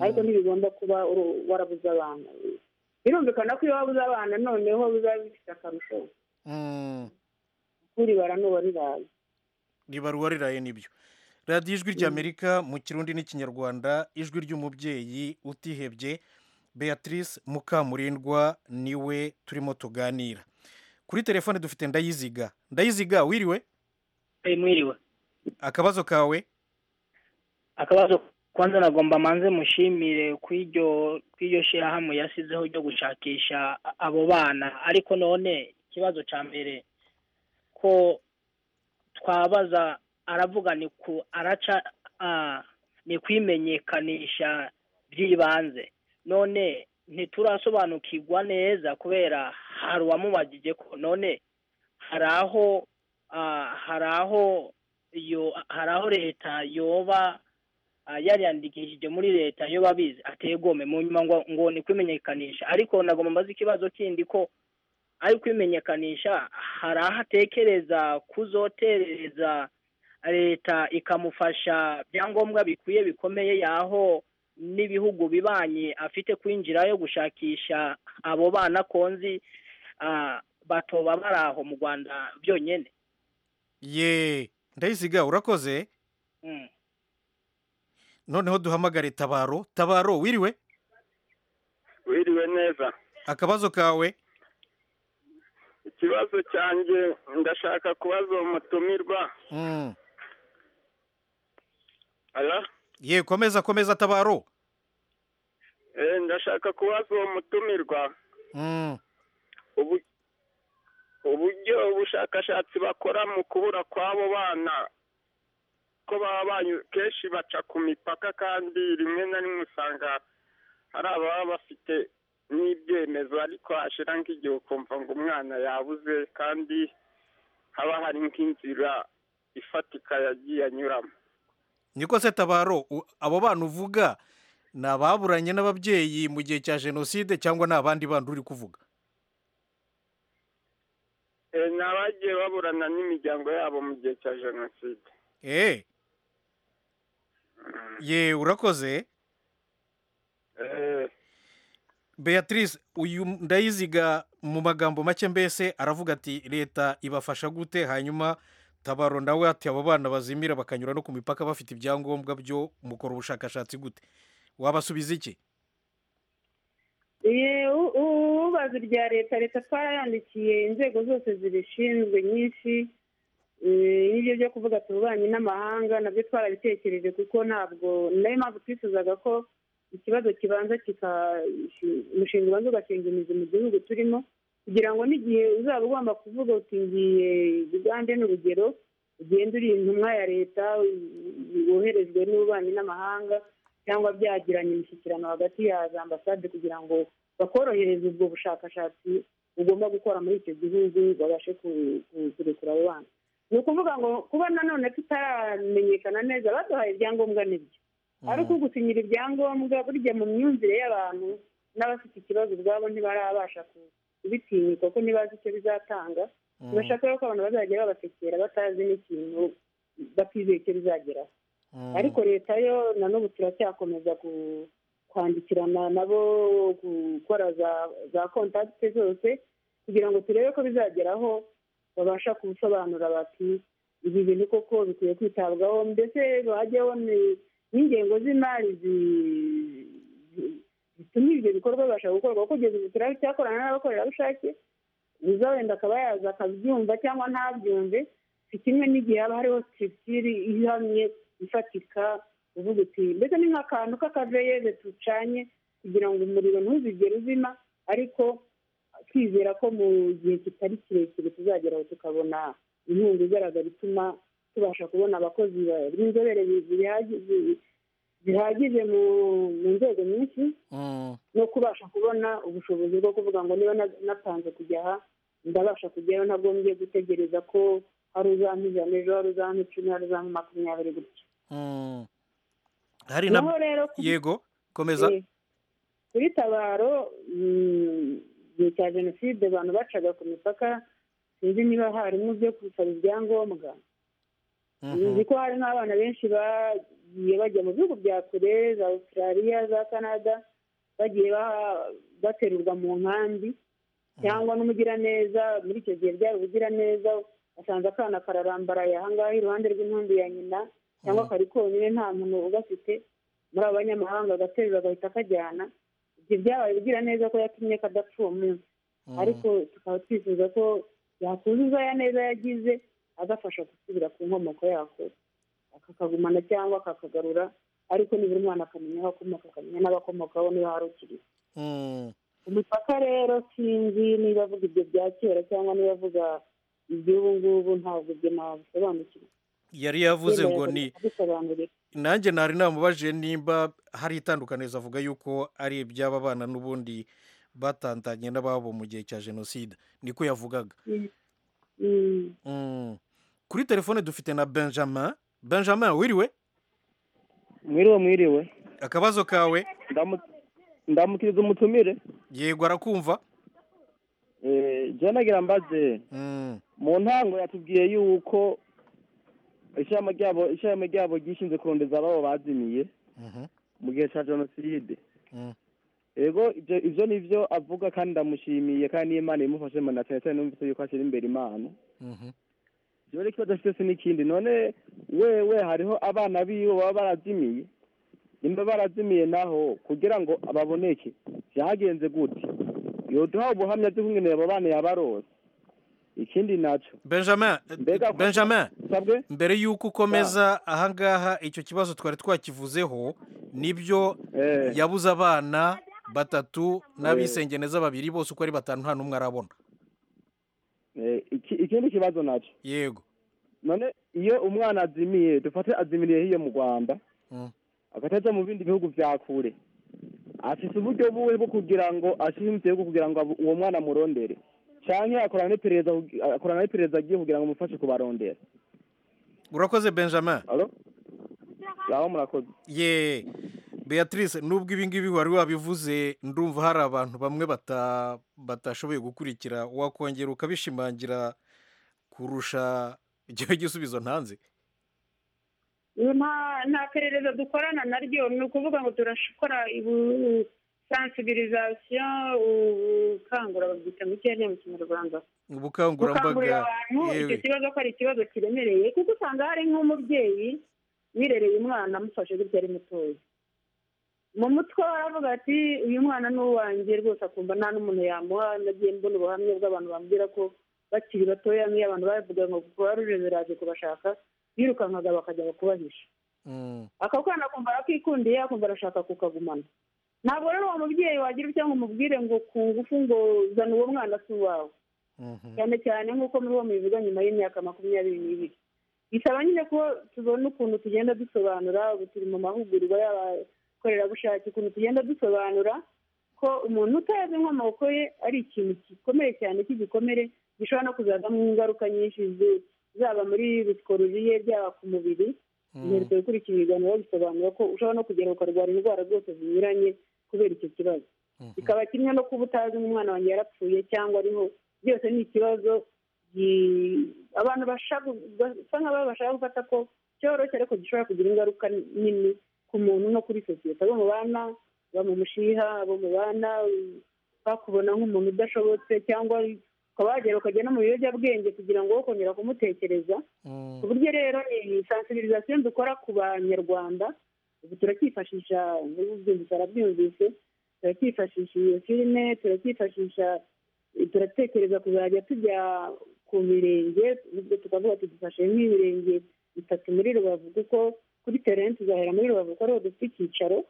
ariko ntibigomba kuba warabuze abana birumvikana ko iyo wabuze abana noneho biba bifite akarusho kuri baranuba riraye riba ruwariraye nibyo radiyo ijwi ry'amerika mu kirundi n'ikinyarwanda ijwi ry'umubyeyi utihebye beatrice mukamurindwa niwe turimo tuganira kuri telefone dufite ndayiziga ndayiziga wiriwe mwiriwe akabazo kawe akabazo kwanza nagomba manze mushimire kw'iryo shyirahamwe yasizeho ryo gushakisha abo bana ariko none ikibazo cya mbere ko twabaza aravuga ni ku araca ni kwimenyekanisha by'ibanze none ntiturasobanukirwa neza kubera hari uwamubagije ko none hari aho hari aho hari aho leta yoba yariyandikishije muri leta yoba abizi ategome mu nyuma ngo ni kwimenyekanisha ariko nagomba mbaze ikibazo kindi ko ari kwimenyekanisha hari aho atekereza kuzoterereza leta ikamufasha ibyangombwa bikwiye bikomeye yaho n'ibihugu bibanye afite kwinjirayo gushakisha abo bana konzi batoba bari aho mu rwanda byonyine ye ndayiziga urakoze noneho duhamagare tabaro tabaro wiriwe wiriwe neza akabazo kawe ikibazo cyanjye ndashaka kubaza uwo mutumirwa ye komeza komeza tabaro ndashaka kubaza uwo mutumirwa uburyo ubushakashatsi bakora mu kubura kw'abo bana ko baba kenshi baca ku mipaka kandi rimwe na rimwe usanga hari ababa bafite n'ibyemezo ariko hashira nk'igihe ukumva ngo umwana yabuze kandi haba hari nk'inzira ifatika yagiye anyuramo niko se tabaro abo bana uvuga ni ababuranye n'ababyeyi mu gihe cya jenoside cyangwa ni abandi bandi uri kuvuga ni abagiye baburana n'imiryango yabo mu gihe cya jenoside ye urakoze beatrice uyu ndayiziga mu magambo make mbese aravuga ati leta ibafasha gute hanyuma tabaro nawe ati abo bana bazimira bakanyura no ku mipaka bafite ibyangombwa byo mukora ubushakashatsi gute wabasubiza iki ububazi bya leta leta twarayandikiye inzego zose zibishinzwe nyinshi n'ibyo byo kuvuga tububanyi n'amahanga nabyo twarabitekereje kuko ntabwo nayo mpamvu twifuzaga ko ikibazo kibanza kika umushinga ubanza ugashinga imizi mu gihugu turimo kugira ngo n'igihe uzaba ugomba kuvuga uti ngiye ugande n'urugero ugenda uri intumwa ya leta woherejwe n'ububanyi n'amahanga cyangwa byagiranye imishyikirano hagati ya za ambasade kugira ngo bakorohereze ubwo bushakashatsi bugomba gukora muri icyo gihugu babashe kurekura abo bana ni ukuvuga ngo kuba nanone tutaramenyekana neza baduhaye ibyangombwa nibyo ari uko gusinyira ibyangombwa burya mu myumvire y'abantu n'abafite ikibazo ubwabo ntibarabasha kubitinyuka kuko ntibazi icyo bizatanga bashaka ko abantu bazajya babasekera batazi n'ikintu batizeye icyo bizageraho ariko leta yo na n'ubu turacyakomeza kwandikirana nabo gukora za kontakite zose kugira ngo turebe ko bizageraho babasha kubisobanura bati ibi bintu koko bikwiye kwitabwaho mbese bajyaho n'ingengo z'imari zituma ibyo bikorwa bibasha gukorwa kuko kugeza ubu turacyakorana n'abakorerabushake uza wenda akaba yaza akabyumva cyangwa ntabyumve si kimwe n'igihe haba hariho sitisiri ihamye ifatika uvuga uti mbese ni nk'akantu k'akaveyeze tucanye kugira ngo umuriro ntuzigere uzima ariko twizera ko mu gihe kitari kirekire tuzageraho tukabona inkunga igaragara ituma tubasha kubona abakozi b'inzobere bihagije mu nzego nyinshi no kubasha kubona ubushobozi bwo kuvuga ngo niba natanze kujya aha ndabasha kujyayo ntagombye gutegereza ko hari uzampijana ejo hari uzampicumi hari uzampa makumyabiri gutya hari na yego komeza kuri tabaro igihe cya jenoside abantu bacaga ku mipaka sinzi niba harimo byo gusaba ibyangombwa nzi ko hari nk'abana benshi bagiye bajya mu bihugu bya kure za australia za canada bagiye baterurwa mu nkambi cyangwa n'umugiraneza muri icyo gihe byari ubugiraneza asanze akana kararambaraye ahangaha iruhande rw'intumbi ya nyina cyangwa kari konyine nta muntu ugafite muri abo banyamahanga agaterura agahita akajyana ibyo byabaye ugira neza ko yatumye kadapfa uwo munsi ariko tukaba twifuza ko yakuzuza ya neza yagize agafasha gusubira ku nkomoko yako akakagumana cyangwa akakagarura ariko nibura umwana akamenya aho akomoka akamenya n'abakomokaho niba hari ukiri umupaka rero sinzi niba avuga ibyo bya kera cyangwa niba avuga iby'ubu ngubu ntabwo ibyo nabisobanukirwa yari yavuze ngo ni nanjye nari namubajije nimba hari itandukanirizo avuga yuko ari iby'aba bana n'ubundi batandanye n'ababo mu gihe cya jenoside niko yavugaga kuri telefone dufite na benjamin benjamin wiriwe mwiriwe mwiriwe akabazo kawe ndamukiriza umutumire yego arakumva jya nagira mbaze mu ntango yatubwiye yuko ishyamba ryabo ishyamba ryabo ryishinze kurondeza ababo bazimiye mu gihe cya jenoside yego ibyo ni byo avuga kandi ndamushimiye kandi n'imana imufashe manda cyane cyane numvise yuko ashyira imbere imana ikibazo kibazo afite se n'ikindi none wewe hariho abana biwe baba barazimiye nimba barazimiye naho kugira ngo baboneke byagenze gute yoduha ubuhamya bw'ingene abo bana yabarose ikindi nacyo benjamin benjamin mbere y'uko ukomeza ahangaha icyo kibazo twari twakivuzeho nibyo yabuze abana batatu n'abisengeneza babiri bose uko ari batanu nta n'umwe arabona ikindi kibazo nacyo yego none iyo umwana azimiye dufate azimiriye hiyo mu rwanda agatajya mu bindi bihugu bya kure afite uburyo buwe bwo kugira ngo ashinzwe kugira ngo uwo mwana amurondere cyangwa akorana n'iperereza agiye kugira ngo umufashe kubarondera urakoze benjamin ngaho murakoze ye beatrice nubwo ibi ngibi wari wabivuze ndumva hari abantu bamwe batashoboye gukurikira wakongera ukabishimangira kurusha icyo gisubizo ntanze nta perereza dukorana naryo ni ukuvuga ngo turashikora sansibirizasiyo ubukangura babyita mu cyanya mu kinyarwanda ubukangurambaga abantu icyo kibazo ko ari ikibazo kiremereye kuko usanga hari nk'umubyeyi wirereye umwana amufashe gutya ari mutoya mu mutwe baravuga ati uyu mwana ni uwanjye rwose akumva nta n'umuntu yamuha nagiye mbona ubuhamya bw'abantu bambwira ko bakiri batoya nk'iyo abantu bavuga ngo kubarurire biraje kubashaka birukankaga bakajya kubahisha ako kana akumva arakikundiye akumva arashaka kukagumana ntabwo rero uwo mubyeyi wagira utya ngo umubwire ngo ku ngufu ngo zana uwo mwana si uwawe cyane cyane nk'uko muri uwo mubivuga nyuma y'imyaka makumyabiri n'ibiri bisaba nyine ko tubona ukuntu tugenda dusobanura ubu turi mu mahugurwa y'abakorerabushake ukuntu tugenda dusobanura ko umuntu utazi inkomoko ye ari ikintu gikomeye cyane cy'igikomere gishobora no kuzazamo ingaruka nyinshi zaba muri ruskoruriye byaba ku mubiri inkweto ikurikiye ibiganiro bisobanura ko ushobora no kugera ukarwara indwara zose zinyuranye kubera icyo kibazo bikaba kimwe no kuba utazi umwana wanjye yarapfuye cyangwa ariho byose ni ikibazo abantu basa nk'aho bashaka gufata ko cyoroshye ariko gishobora kugira ingaruka nini ku muntu no kuri sosiyete abo mu bana abo mu mushiha abo mu bana bakubona nk'umuntu udashobotse cyangwa ukaba wagera ukajya no mu biyobyabwenge kugira ngo wo kongera kumutekereza ku buryo rero ni sansibirizasiyo dukora ku banyarwanda ubu turacyifashisha n'ububyumvise arabyumvise turacyifashisha iyo filime turacyifashisha turatekereza kuzajya tujya ku mirenge tukavuga tudufashe nk'imirenge itatu muri rubavu kuko kuri terenti tuzahera muri rubavu kuko ariho dufite icyicaro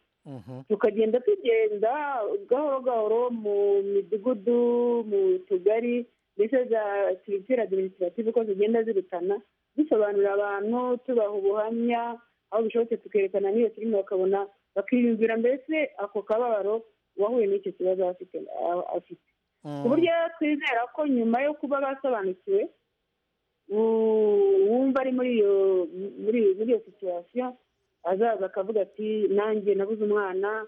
tukagenda tugenda gahoro gahoro mu midugudu mu tugari ndetse za siritire adiminisitirativu uko zigenda zirutana dusobanurira abantu tubaha ubuhamya aho bishobotse tukerekana n'iyo filime bakabona bakiyumvira mbese ako kababaro uwahuye n'icyo kibazo afite ku buryo twizera ko nyuma yo kuba basobanukiwe wumva ari muri iyo muri iyo situwasiyo azaza akavuga ati nanjye nabuze umwana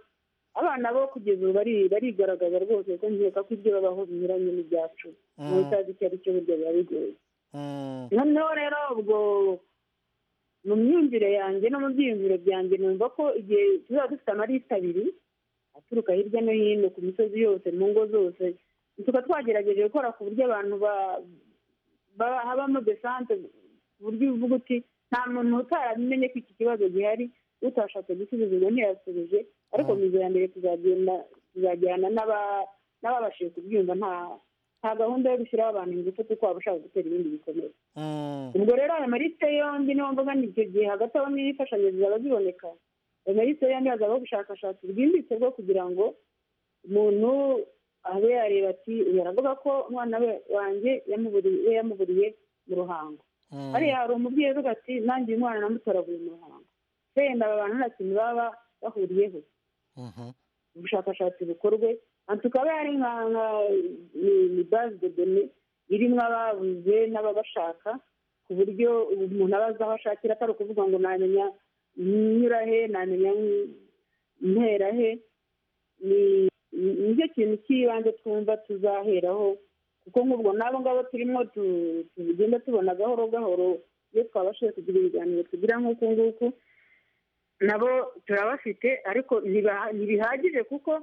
abana bo kugeza ubu barigaragaza rwose ko nkeka ko ibyo babaho binyuranye n'ibyacu mu utazi icyo ari cyo burya biba bigoye noneho rero ubwo mu myumvire yanjye no mu byiyumviro byanjye numva ko igihe tuzaba dufite amarita abiri aturuka hirya no hino ku misozi yose mu ngo zose tukaba twagerageje gukora ku buryo abantu habamo desante ku buryo uvuga uti nta muntu utarabimenye ko iki kibazo gihari utashatse gusubizwa ntiyasubije ariko mu iterambere tuzagenda tuzajyana n'ababashije kubyumva nta nta gahunda yo gushyiraho abantu ingufu kuko waba ushaka gutera ibindi bikomere ubwo rero ayo marite yombi niyo mvuga ni icyo gihe hagati aho n'imfashanyo zizaba ziboneka ayo marite yombi hazabaho ubushakashatsi bwimbitse bwo kugira ngo umuntu abe yareba ati uyu aravuga ko umwana we wanjye yamuburiye mu ruhango hariya hari umubyeyi uvuga ati nanjye uyu mwana namutoraguye mu ruhango wenda aba bantu nta kintu baba bahuriyeho ubushakashatsi bukorwe tukaba ari nka bazi dedone irimo ababuze n'ababashaka ku buryo umuntu aba azi aho ashakira atari ukuvuga ngo namenya nyura he namenya ntera he nicyo kintu cy'ibanze twumva tuzaheraho kuko nk'ubwo n'abo ngabo turimo tugenda tubona gahoro gahoro iyo twabashije kugira ibiganiro tugira nk'uku nguku nabo turabafite ariko ntibihagije kuko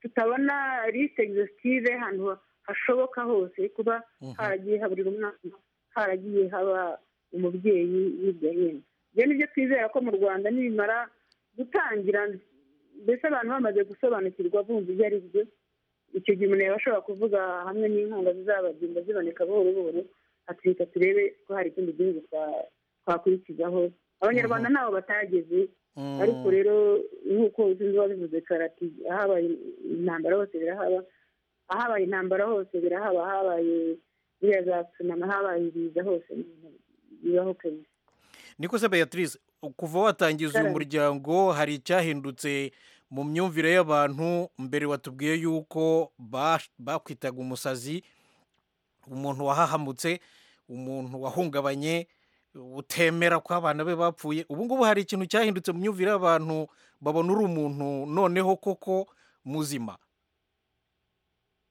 tutabona lisite egisitive ahantu hashoboka hose kuba haragiye haburira umwana haragiye haba umubyeyi hirya hino ibyo ni byo twizera ko mu rwanda nibimara gutangira mbese abantu bamaze gusobanukirwa bumva ibyo ari byo icyo gihe umuntu yaba ashobora kuvuga hamwe n'inkunga zizabagenda ziboneka buhoro buhoro ati turebe ko hari ikindi gihugu twakurikizaho abanyarwanda ntaho batageze ariko rero nk'uko sinzi wabivuze karati ahabaye intambara hose birahaba ahabaye intambara hose birahaba ahabaye biriya za tsunami habaye ibiza hose bibaho kenshi niko se beatrice kuva watangiza uyu muryango hari icyahindutse mu myumvire y'abantu mbere watubwiye yuko bakwitaga umusazi umuntu wahahamutse umuntu wahungabanye utemera ko abana be bapfuye ubu ngubu hari ikintu cyahindutse mu myumvire y'abantu babona uri umuntu noneho koko muzima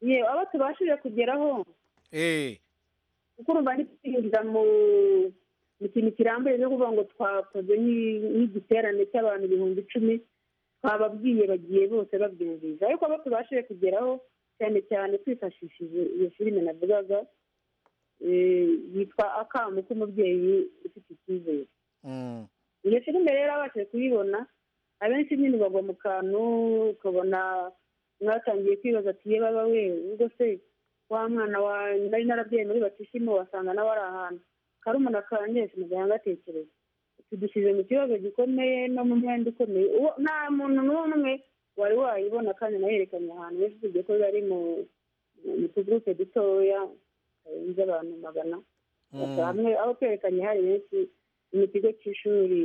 yewe abo tubashije kugeraho kuko urumva ntitwinjira mu ikintu kirambuye no kuvuga ngo twakoze nk'igiterane cy'abantu ibihumbi icumi twababwiye bagiye bose babyumvise ariko abo tubashije kugeraho cyane cyane twifashishije iyo filime navugaga yitwa akamu k'umubyeyi ufite icyizere iyo filime rero abashije kuyibona abenshi nyine bagwa mu kantu ukabona mwatangiye kwibaza ati yewe baba we ubwo se wa mwana wa nari narabyaye muri batisimu wasanga nawe ari ahantu karumuna kanjye sinagahanga atekereza tudushyize mu kibazo gikomeye no mu mwenda ukomeye uwo nta muntu n'umwe wari wayibona kandi nayerekanye ahantu benshi usibye ko bari mu mu tugurupe dutoya karenze abantu magana gusa hamwe aho twerekanye hari benshi mu kigo cy'ishuri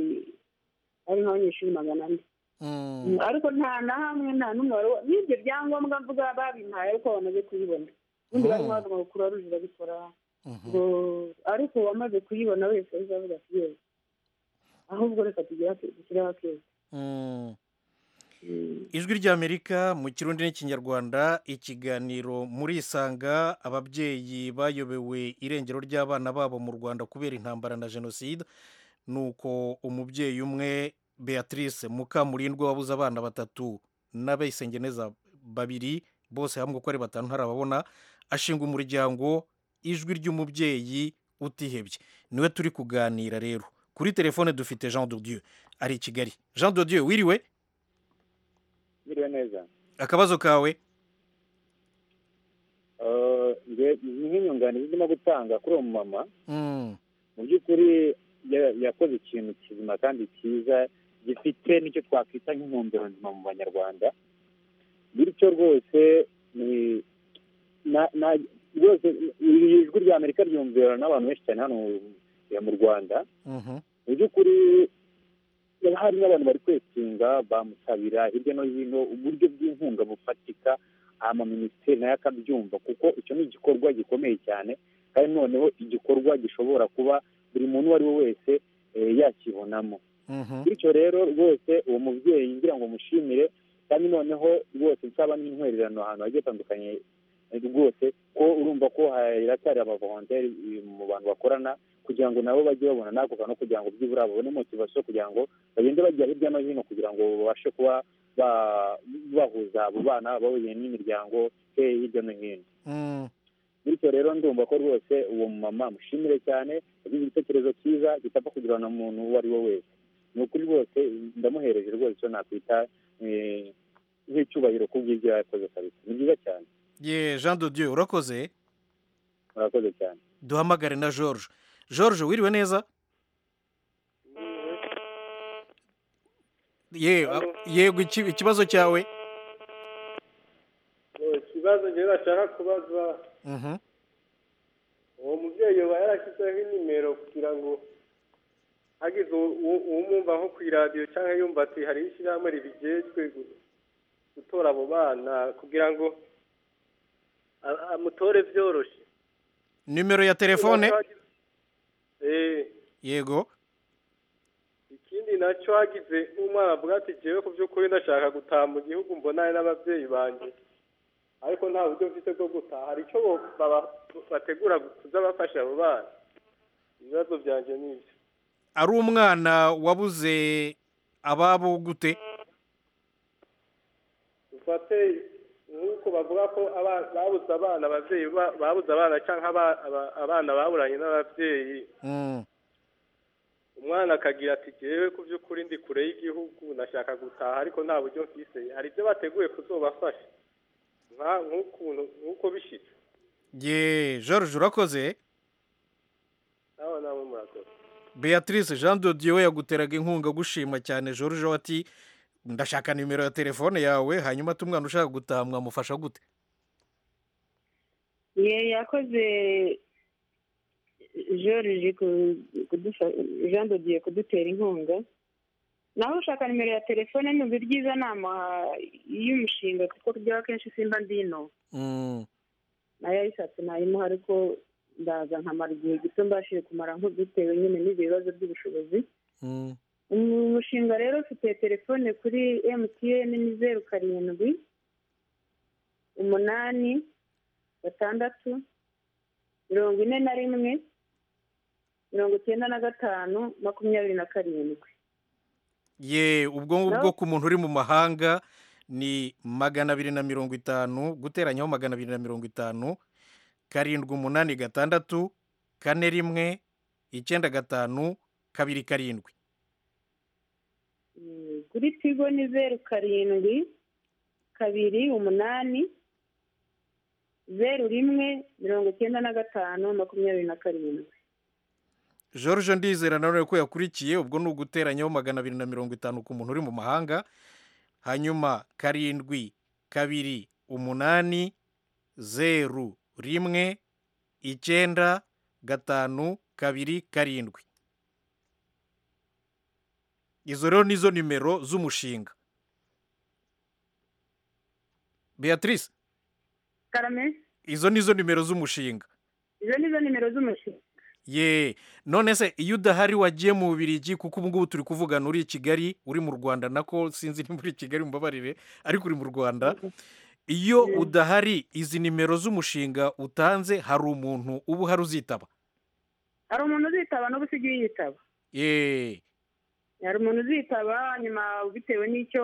hari nk'abanyeshuri magana ane ariko nta na hamwe nta n'umwe wari n'ibyo byangombwa mvuga babimpaye ariko bamaze kuyibona ubundi barimo bavuga ngo kuruwa ruje irabikora ngo ariko uwamaze kuyibona wese ahise avuga ati yewe ahubwo reka tugire dushyireho akeza ijwi ry'amerika mu kirundi n'ikinyarwanda ikiganiro muri isanga ababyeyi bayobewe irengero ry'abana babo mu rwanda kubera intambara na jenoside ni uko umubyeyi umwe beatrice mukamurindwa wabuze abana batatu n'abayisengeneza babiri bose hamwe uko ari batanu harababona ashinga umuryango ijwi ry'umubyeyi utihebye niwe turi kuganira rero kuri telefone dufite jean dodieu ari i kigali jean dodieu wiriwe biriya neza akabazo kawe nk'inyunganizi ndimo gutanga kuri uwo mumama mu by'ukuri yakoze ikintu kizima kandi cyiza gifite n'icyo twakwita nk'intumbero nzima mu banyarwanda bityo rwose rwose iri jwi rya amerika ryumvirana n'abantu benshi cyane hano mu rwanda mu by'ukuri hari n'abantu bari kwetinga bamusabira hirya no hino uburyo bw'inkunga bufatika ama minisiteri nayo akabyumva kuko icyo ni igikorwa gikomeye cyane kandi noneho igikorwa gishobora kuba buri muntu uwo ari we wese yakibonamo bityo rero rwose uwo mubyeyi ngira ngo mushimire kandi noneho rwose nsaba n'intwererano ahantu hagiye hatandukanye rwose ko urumva ko haracyari abavoronteri mu bantu bakorana kugira ngo nabo bajye babona n'ako kantu kugira ngo byibura babone motivasiyo kugira ngo bagende bajya hirya no hino kugira ngo babashe kuba bahuza abo bana bahuye n'imiryango hirya no hino bityo rero ndumva ko rwose uwo mumama mushimire cyane yagize igitekerezo cyiza kitapfa kugira na muntu uwo ari we wese ni ukuri rwose ndamuhereje rwose icyo nakwita nk'icyubahiro kubw'ibyo yakoze kabisa ni byiza cyane ye jean dodieu urakoze urakoze cyane duhamagare na george george wiriwe neza yego ikibazo cyawe ikibazo njyewe bashaka kubaza uwo mubyeyi uba yarashyizeho inimero kugira ngo hagize uwumwumva nko ku iradiyo cyangwa yumva ati hari ishyirahamwe ribigejwe gutora abo bana kugira ngo amutore byoroshye nimero ya telefone yego ikindi nacyo hagize n'umwana avuga ati ngewe ku by'ukuri ndashaka gutaha mu gihugu mbonane n'ababyeyi banjye ariko nta buryo mfite bwo gutaha hari icyo bategura kuza bafasha abo bana ibibazo byanjye ni ibyo ari umwana wabuze ababo gute dufate nk'uko bavuga ko babuze abana ababyeyi babuze abana cyangwa abana baburanye n'ababyeyi umwana akagira ati ngewe ku by'ukuri ndi kure y'igihugu nashaka gutaha ariko nta buryo mfise hari ibyo bateguye kuzobafasha nk'ukuntu nk'uko bishyitse ye george urakoze nawe nawe murakoze beatrice jean dodieu yaguteraga inkunga gushima cyane george wati ndashaka nimero ya telefone yawe hanyuma ati umwana ushaka gutaha mwamufasha gute ye yakoze joriji jean dodiye kudutera inkunga naho ushaka nimero ya telefone numva ibyiza nama y'umushinga kuko rya kenshi simba ndino nayo yayishatse nayimuha ariko ndaza nkamara igihe gito mbashije kumara nk'udutewe nyine n'ibyo bibazo by'ubushobozi umushinga rero ufite telefone kuri mtn ni zeru karindwi umunani gatandatu mirongo ine na rimwe mirongo icyenda na gatanu makumyabiri na karindwi ye ubwo ngubwo ku muntu uri mu mahanga ni magana abiri na mirongo itanu guteranyaho magana abiri na mirongo itanu karindwi umunani gatandatu kane rimwe icyenda gatanu kabiri karindwi kuri tigo ni zeru karindwi kabiri umunani zeru rimwe mirongo icyenda na gatanu makumyabiri na karindwi george ndizera nanone ko yakurikiye ubwo ni uguteranyaho magana abiri na mirongo itanu ku muntu uri mu mahanga hanyuma karindwi kabiri umunani zeru rimwe icyenda gatanu kabiri karindwi izo rero nizo nimero z'umushinga beatrice karame izo nizo nimero z'umushinga izo nizo nimero z'umushinga ye none se iyo udahari wagiye mu bubirigi kuko ubu ngubu turi kuvugana uri i kigali uri mu rwanda nako sinzi niba uri i kigali mubabarire ariko uri mu rwanda iyo udahari izi nimero z'umushinga utanze hari umuntu uba uhari uzitaba hari umuntu uzitaba n'ubu usigaye yitaba ye hari umuntu uzitaba nyuma bitewe n'icyo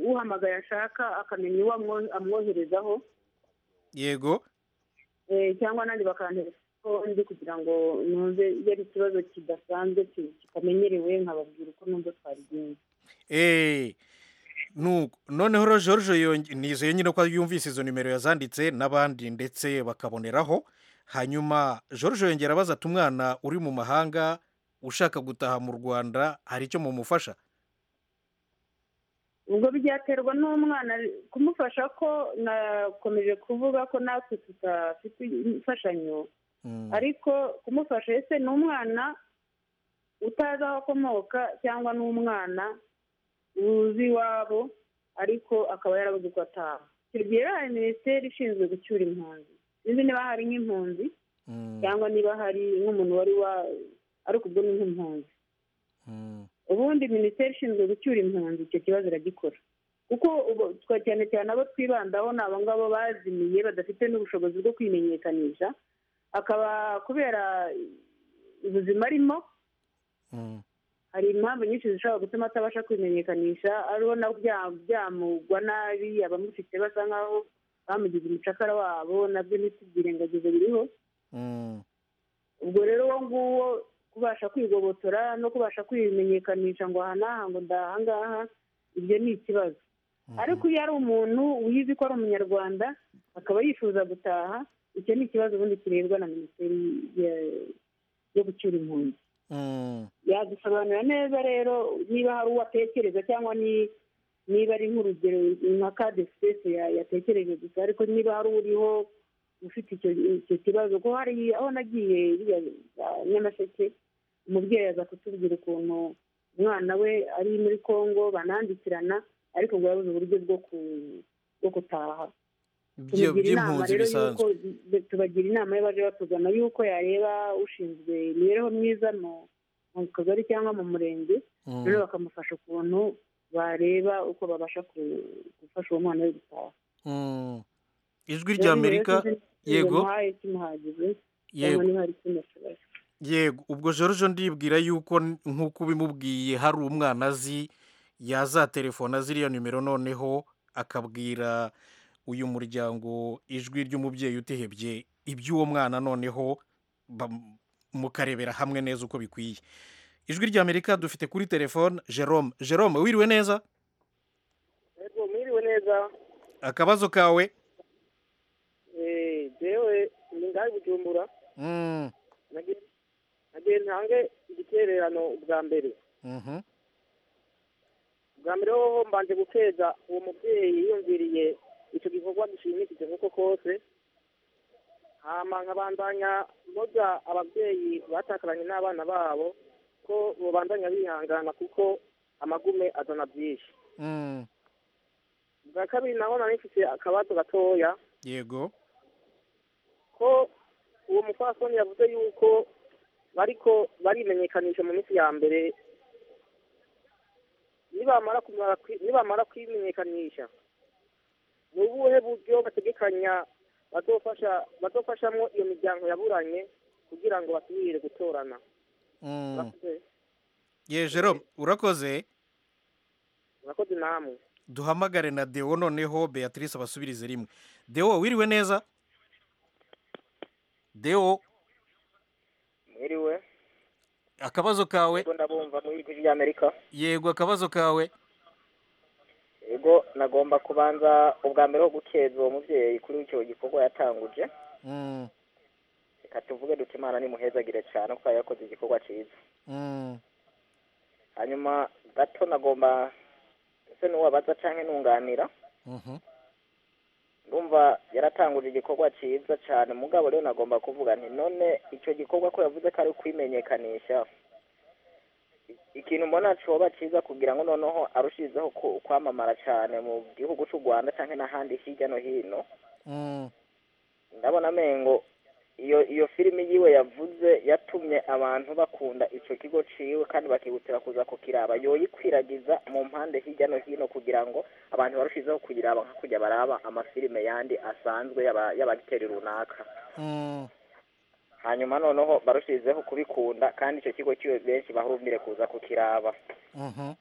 uhamagaye ashaka akamenya uwo amwoherezaho yego cyangwa nandi bakantereka ndi kugira ngo numve iyo ari ikibazo kidasanzwe kitamenyerewe nkababwira uko numva twabigenza noneho rojojo nizeye nyine ko yumvise izo nimero yazanditse n'abandi ndetse bakaboneraho hanyuma George yongera abaza ati umwana uri mu mahanga ushaka gutaha mu rwanda hari icyo mumufasha ubwo byaterwa n'umwana kumufasha ko nakomeje kuvuga ko natwe tudafite imfashanyo ariko kumufasha ese ni umwana utazi aho akomoka cyangwa ni umwana uzi iwabo ariko akaba yarabuze uko ataha icyo gihe hari minisiteri ishinzwe gucyura impunzi sinzi niba hari nk'impunzi cyangwa niba hari nk'umuntu wari wa ariko ubwo ni nk'impunzi ubundi minisiteri ishinzwe gucyura impunzi icyo kibazo iragikora kuko cyane cyane abo twibandaho ni abo ngabo bazimiye badafite n'ubushobozi bwo kwimenyekanisha akaba kubera ubuzima arimo hari impamvu nyinshi zishobora gutuma atabasha kwimenyekanisha ariho na byamugwa nabi abamufite basa nkaho bamugize umucakara wabo nabyo ntitubyirengagize biriho ubwo rero uwo nguwo kubasha kwigobotora no kubasha kwimenyekanisha ngo aha n'aha ngo ndaha ngaha ibyo ni ikibazo ariko iyo ari umuntu wizi ko ari umunyarwanda akaba yifuza gutaha icyo ni ikibazo ubundi kirebwa na minisiteri yo gucyura impunzi yadusobanurira neza rero niba hari uwo atekereza cyangwa niba ari nk'urugero nka kade sipesi yatekereje gusa ariko niba hari uriho ufite icyo kibazo ko hari aho nagiye nyamasheke umubyeyi aza kutubwira ukuntu umwana we ari muri congo banandikirana ariko ngo yabuze uburyo bwo kutaha tubagira inama rero y'uko tubagira inama y'abaje batugana y'uko yareba ushinzwe imibereho myiza mu kagari cyangwa mu murenge rero bakamufasha ukuntu bareba uko babasha gufasha uwo mwana we gutaha ijwi rya amerika yego yego yego ubwo george ndibwira yuko nk'uko ubimubwiye hari umwana azi yazaterefona ziriya nimero noneho akabwira uyu muryango ijwi ry'umubyeyi utihebye iby'uwo mwana noneho mukarebera hamwe neza uko bikwiye ijwi rya amerika dufite kuri telefone jerome jerome wiriwe neza mwiriwe neza akabazo kawe jewe ni ngaho bujumbura nagiye ntange igitererano bwa mbere bwa mbere hoho mbanje guteza uwo mubyeyi yiyumviriye icyo gikorwa gishimishije nk'uko kose hama nkabandanya mboga ababyeyi batakaranye n'abana babo ko babandanya bihangana kuko amagume azana byinshi bwa kabiri naho nari mfite akabazo gatoya yego ko uwo mupfasoni yavuze yuko bariko barimenyekanisha mu minsi ya mbere nibamara kwimenyekanisha ni ubuhe buryo bategekanya bazofashamo iyo miryango yaburanye kugira ngo basubire gutorana ye jerome urakoze urakoze namwe duhamagare na dewo noneho beatrice abasubirize rimwe dewo wiriwe neza dewo mwiriwe akabazo kawe yego ndabumva mu ijwi ry'amerika yego akabazo kawe yego ahubwo nagomba kubanza ubwa mbere wo gukeza uwo mubyeyi kuri icyo gikorwa yatanguje Mm, reka tuvuge duce imana nimuhezagire cyane kuko yari yakoze igikorwa cyiza mm, hanyuma gato nagomba ese n'uwabaza cyangwa nunganira mhm, ndumva yaratanguje igikorwa cyiza cyane mugabo rero nagomba kuvuga nti none icyo gikorwa ko yavuze ko ari ukwimenyekanisha ikintu mbona cyoba cyiza kugira ngo noneho arushizeho ku- kwamamara cyane mu gihugu cy'u rwanda cyangwa n'ahandi hirya no hino mm, ndabona amengo iyo iyo filimi yiwe yavuze yatumye abantu bakunda icyo kigo ciwe kandi bakihutira kuza kukiraba yoyikwiragiza mu mpande hirya no hino kugira ngo abantu barushizeho kuyiraba nka kujya baraba amafilime yandi asanzwe y'aba- y'abagiteri runaka mm, hanyuma noneho barushizeho kubikunda kandi icyo kigo ciwe benshi bahurumbire kuza kukiraba mhm,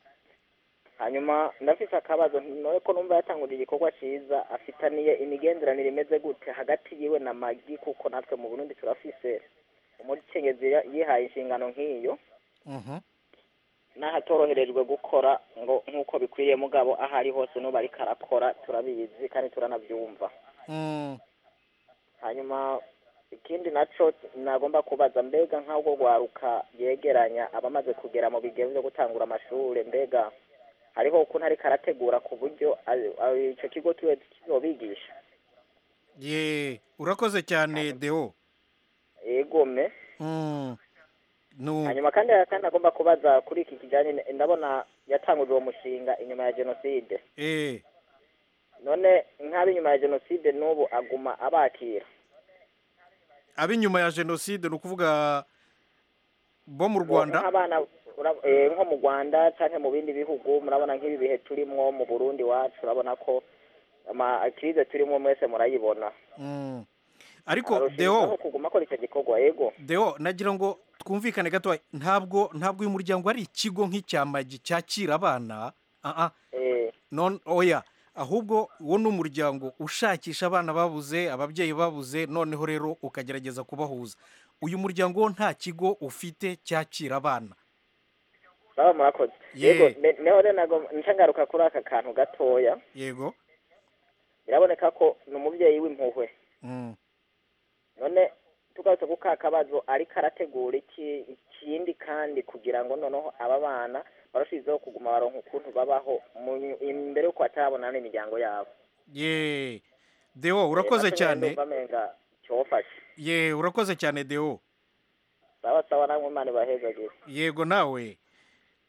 hanyuma ndafite akabazo none ko numva yatanguje igikorwa cyiza afitaniye imigenderanire imeze gute hagati yiwe na magi kuko natwe mu burundi turafise umukenyezi ya- yihaye inshingano nk'iyo mhm, n'ahatoroherejwe gukora ngo nk'uko bikwiriye mugabo aho ari hose n'ubu ariko arakora turabizi kandi turanabyumva mm, hanyuma ikindi naco nagomba kubaza mbega nk'ubwo rwaruka yegeranya abamaze kugera mu bigero byo gutangura amashuri mbega hariho ukuntu ariko arategura ku buryo ari- ari- ico kigo kiwe kizobigisha ye urakoze cyane deo egome Mm, nu- hanyuma kandi kandi agomba kubaza kuri iki kijanye n- ndabona yatanguje uwo mushinga inyuma ya jenoside eh, none nk'abo inyuma ya jenoside n'ubu aguma abakira ab'inyuma ya jenoside ni ukuvuga bo mu rwanda nk'abana ura- eh, nko mu rwanda cyangwa mu bindi bihugu murabona nk'ibi bihe turimo mu burundi wacu urabona ko amakirize turimo mwese murayibona Mm. ariko Arushijeho deo kuguma akora icyo gikorwa yego deo nagira ngo twumvikane gato ntabwo ntabwo uyu muryango ari ikigo nk'icya magi cyakira abana ah, ah. Eh, non oya ahubwo wo ni umuryango ushakisha abana babuze ababyeyi babuze noneho rero ukagerageza kubahuza uyu muryango wo nta kigo ufite cyakira abana baba murakoze Ye. yego ne- neho rero nago ncagaruka kuri aka kantu gatoya yego biraboneka ko ni umubyeyi w'impuhwe Mm, none tugarutse ku ka kabazo ariko arategura iki ikindi kandi kugira ngo noneho aba bana barushizeho kuguma baronka ukuntu babaho mu- imbere y'uko batarabona n'imiryango yabo ye deo urakoze cyane bamenga cyofashe ye urakoze cyane deo saba saba namwe imana ibahezagire yego nawe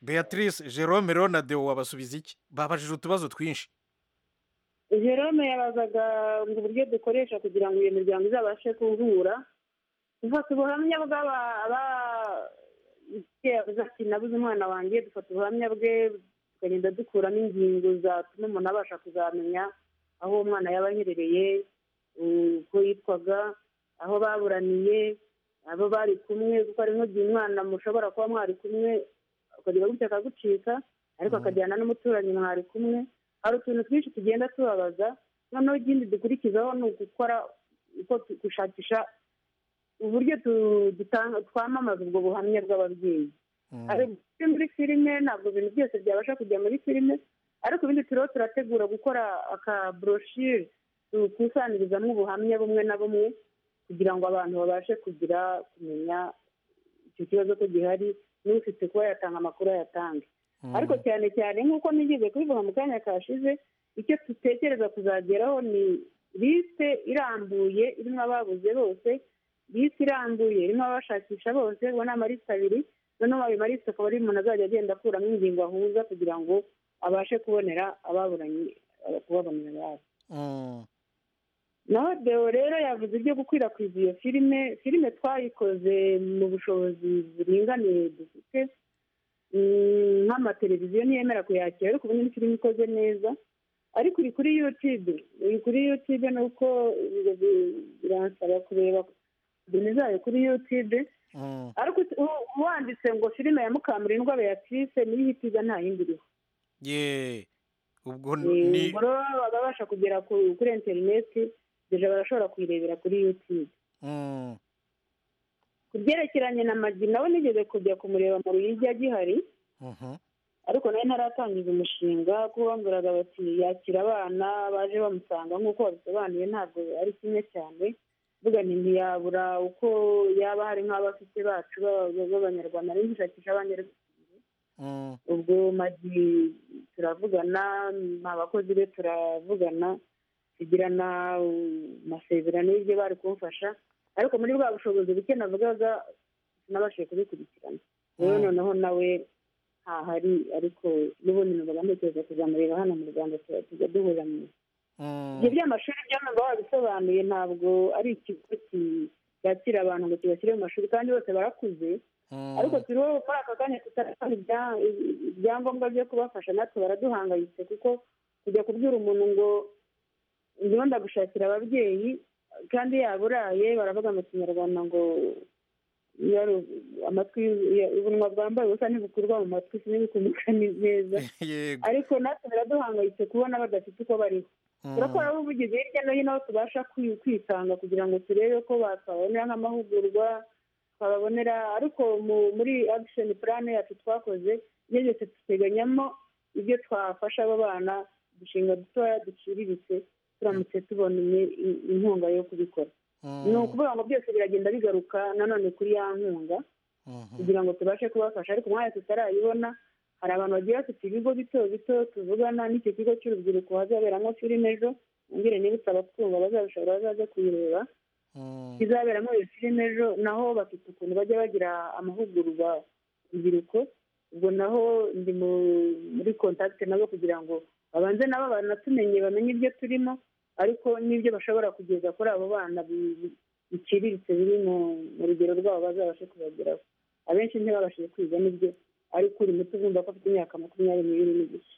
beatrice jerome rero na deo wabasubiza iki babajije utubazo twinshi jerome yabazaga ngo uburyo dukoresha kugira ngo iyo miryango izabashe kuhura dufata ubuhamya bw'aba- aba- icyo yavuze ati nabuze umwana wanjye dufata ubuhamya bwe tukagenda dukuramo ingingo zatuma umuntu abasha kuzamenya aho uwo mwana yaba aherereye uko yitwaga aho baburaniye abo bari kumwe kuko hari nk'igihe umwana mushobora kuba mwari kumwe ukagira gutya akagucika ariko akajyana n'umuturanyi mwari kumwe hari utuntu twinshi tugenda tubabaza noneho ikindi dukurikizaho ni ugukora uko tu- gushakisha uburyo tu- dutanga- twamamaza ubwo buhamya bw'ababyeyi ariko muri filime ntabwo ibintu byose byabasha kujya muri filime ariko ibindi turiho turategura gukora akaburoshire dukusanyirizamo ubuhamya bumwe na bumwe kugira ngo abantu babashe kugira kumenya icyo kibazo ko gihari n'ufite kuba yatanga amakuru ayatange ariko cyane cyane nk'uko nigeze kubivuga mu kanya kashize icyo dutekereza kuzageraho ni lisite irambuye irimo ababuze bose lisite irambuye irimo abashakisha bose ubu ni amalisite abiri noneho ayo malisite akaba ari umuntu azajya agenda akuramo ingingo ahuza kugira ngo abashe kubonera ababuranye eh, kubabonera ababo Mm, naho deo rero yavuze ibyo gukwirakwiza iyo filime filime twayikoze mu bushobozi buringaniye dufite Mm, nk'amateleviziyo ntiyemera kuyakira ariko ubundi ni filime ikoze neza ariko iri kuri yutube iri kuri yutube ni uko ibyo bi- biransaba kureba filime zayo kuri yutube mm, ariko u- wanditse ngo filime ya mukamurindwa beatrice niyo ihita iza nta yindi iriho ye ubwo Eh, ni ubwo rero babasha kugera ku- kuri interineti deja barashobora kuyirebera kuri yutube Mm, ku byerekeranye na magi nawe nigeze kujya kumureba mu ruyigi agihari mhm, ariko nawe naratangiza umushinga kuko bambwiraga bati yakira abana baje bamusanga nk'uko babisobanuye ntabwo ari kimwe cyane mvuga nti ntiyabura uko yaba hari nk'abafite bacu b'aba- b'abanyarwanda ari gushakisha abanyarwanda ubwo magi turavugana abakozi be turavugana tugirana amasezerano y'ibyo bari kumfasha ariko muri bwa bushobozi buke navugaga sinabashije kubikurikirana rero noneho nawe ntahari ariko n'ubundi numvaga ntekereza kuzamureba hano mu rwanda tuba- tujya duhura mu ibyo by'amashuri by'amamba wabisobanuye ntabwo ari ikigo ki- cyakira abantu ngo kibashyire mu mashuri kandi bose barakuze ariko turiho muri aka kanya tutarabona ibya- ibyangombwa byo kubafasha natwe baraduhangayitse kuko kujya kubwira umuntu ngo ndimo ndagushakira ababyeyi kandi yaba uraye baravuga mu kinyarwanda ngo iyo ari u- amatwi y'u- ya- ubunwa bwambaye ubusa ntibukurwa mu matwi sinibukumuka neza Yego. ariko natwe biraduhangayitse kubona badafite uko bariho Mm. turakora ubuvugizi hirya no hino aho tubasha kwi- kwitanga kugira ngo turebe ko twabonera nk'amahugurwa twababonera ariko mu- muri action plan yacu twakoze ibyo byose duteganyamo ibyo twafasha abo bana udushinga dutoya duciriritse turamutse tubona imwe- i- inkunga yo kubikora ni ukuvuga ngo byose biragenda bigaruka nanone kuri ya nkunga kugira ngo tubashe kubafasha ariko umwanya tutarayibona hari abantu bagiye bafite ibigo bito bito tuvugana n'icyo kigo cy'urubyiruko hazaberamo filime ejo mbwire niba utabatwumva bazabishobora bazaze kuyireba kizaberamo iyo filime ejo naho bafite ukuntu bajya bagira amahugurwa urubyiruko ubwo naho ndi mu- muri kontakite nabo kugira ngo babanze nabo banatumenye bamenye ibyo turimo ariko n'ibyo bashobora kugeza kuri abo bana bi- bi- biciriritse biri mu mu rugero rwabo bazabashe kubageraho abenshi ntibabashije kwiga nibyo ariko uri muto ugomba ko afite imyaka makumyabiri n'ibiri n'igice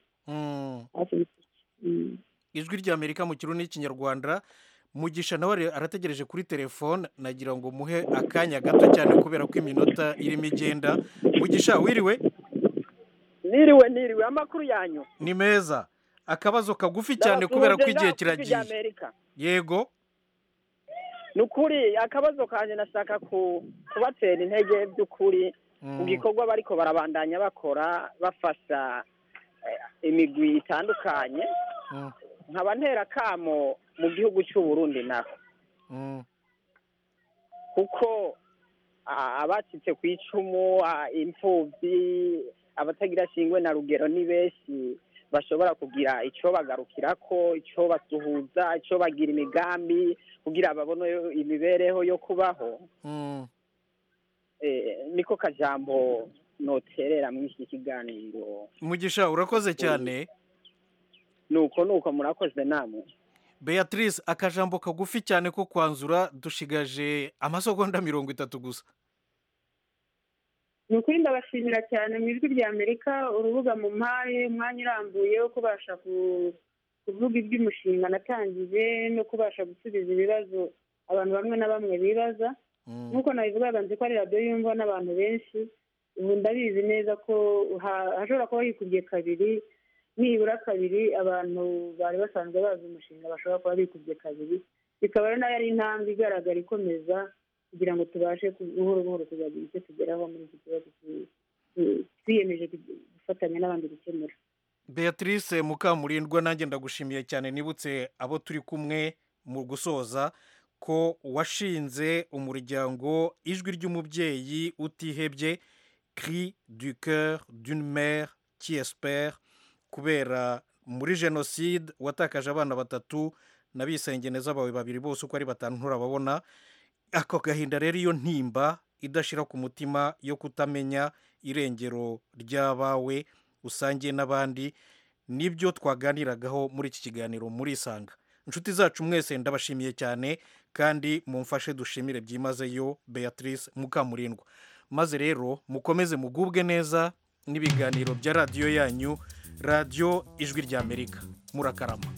hafi n'igice Mm. ijwi rya amerika mu kirundi n'ikinyarwanda mugisha nawe ari- arategereje kuri telefone nagira ngo muhe akanya gato cyane kubera ko iminota irimo igenda mugisha wiriwe niriwe niriwe amakuru yanyu ni meza akabazo kagufi cyane kubera ko igihe kiragiye yego ni ukuri akabazo kanjye nashaka ku kubatera intege by'ukuri ku gikorwa bariko barabandanya bakora bafasha eh, imigwi itandukanye nkaba ntera kamo mu gihugu cy'u Burundi naho kuko ah, abacitse ku icumu ah, imfubyi abatagira shingwe na rugero ni benshi bashobora kugira icyo bagarukirako icyo basuhuza icyo bagira imigambi kugira babone imibereho yo kubaho eh, niko kajambo noterera muri iki kiganiro mugisha urakoze cyane nuko nuko murakoze namwe beatrice akajambo kagufi cyane ko kwanzura dushigaje amasegonda mirongo itatu gusa ni ukuri ndabashimira cyane mu ijwi rya amerika urubuga mu mpaye umwanya urambuye wo kubasha ku- kuvuga iby'umushinga natangije no kubasha gusubiza ibibazo abantu bamwe na bamwe bibaza nk'uko nabivugaga nzi ko ari radiyo yumva n'abantu benshi ubu ndabizi neza ko ha- hashobora kuba yikubye kabiri nibura kabiri abantu bari basanzwe bazi umushinga bashobora kuba bikubye kabiri bikaba rero nayo ari intambwe igaragara ikomeza kugira ngo tubashe ku- buhoro buhoro kuzagira icyo tugeraho muri iki kibazo ki- ki- twiyemeje kugi- gufatanya n'abandi gukemura beatrice mukamurindwa nanjye ndagushimiye cyane nibutse abo turi kumwe mu gusoza ko washinze umuryango ijwi ry'umubyeyi utihebye cri du coeur d'une mère qui espère kubera muri jenoside watakaje abana batatu na bisengeneza bawe babiri bose uko ari batanu nturababona ako gahinda rero iyo ntimba idashira ku mutima yo kutamenya irengero ry'abawe usangiye n'abandi nibyo twaganiragaho muri iki kiganiro muri isanga inshuti zacu mwese ndabashimiye cyane kandi mumfashe dushimire byimazeyo beatrice mukamurindwa maze rero mukomeze mugubwe neza n'ibiganiro bya radiyo yanyu radiyo ijwi ry'amerika murakarama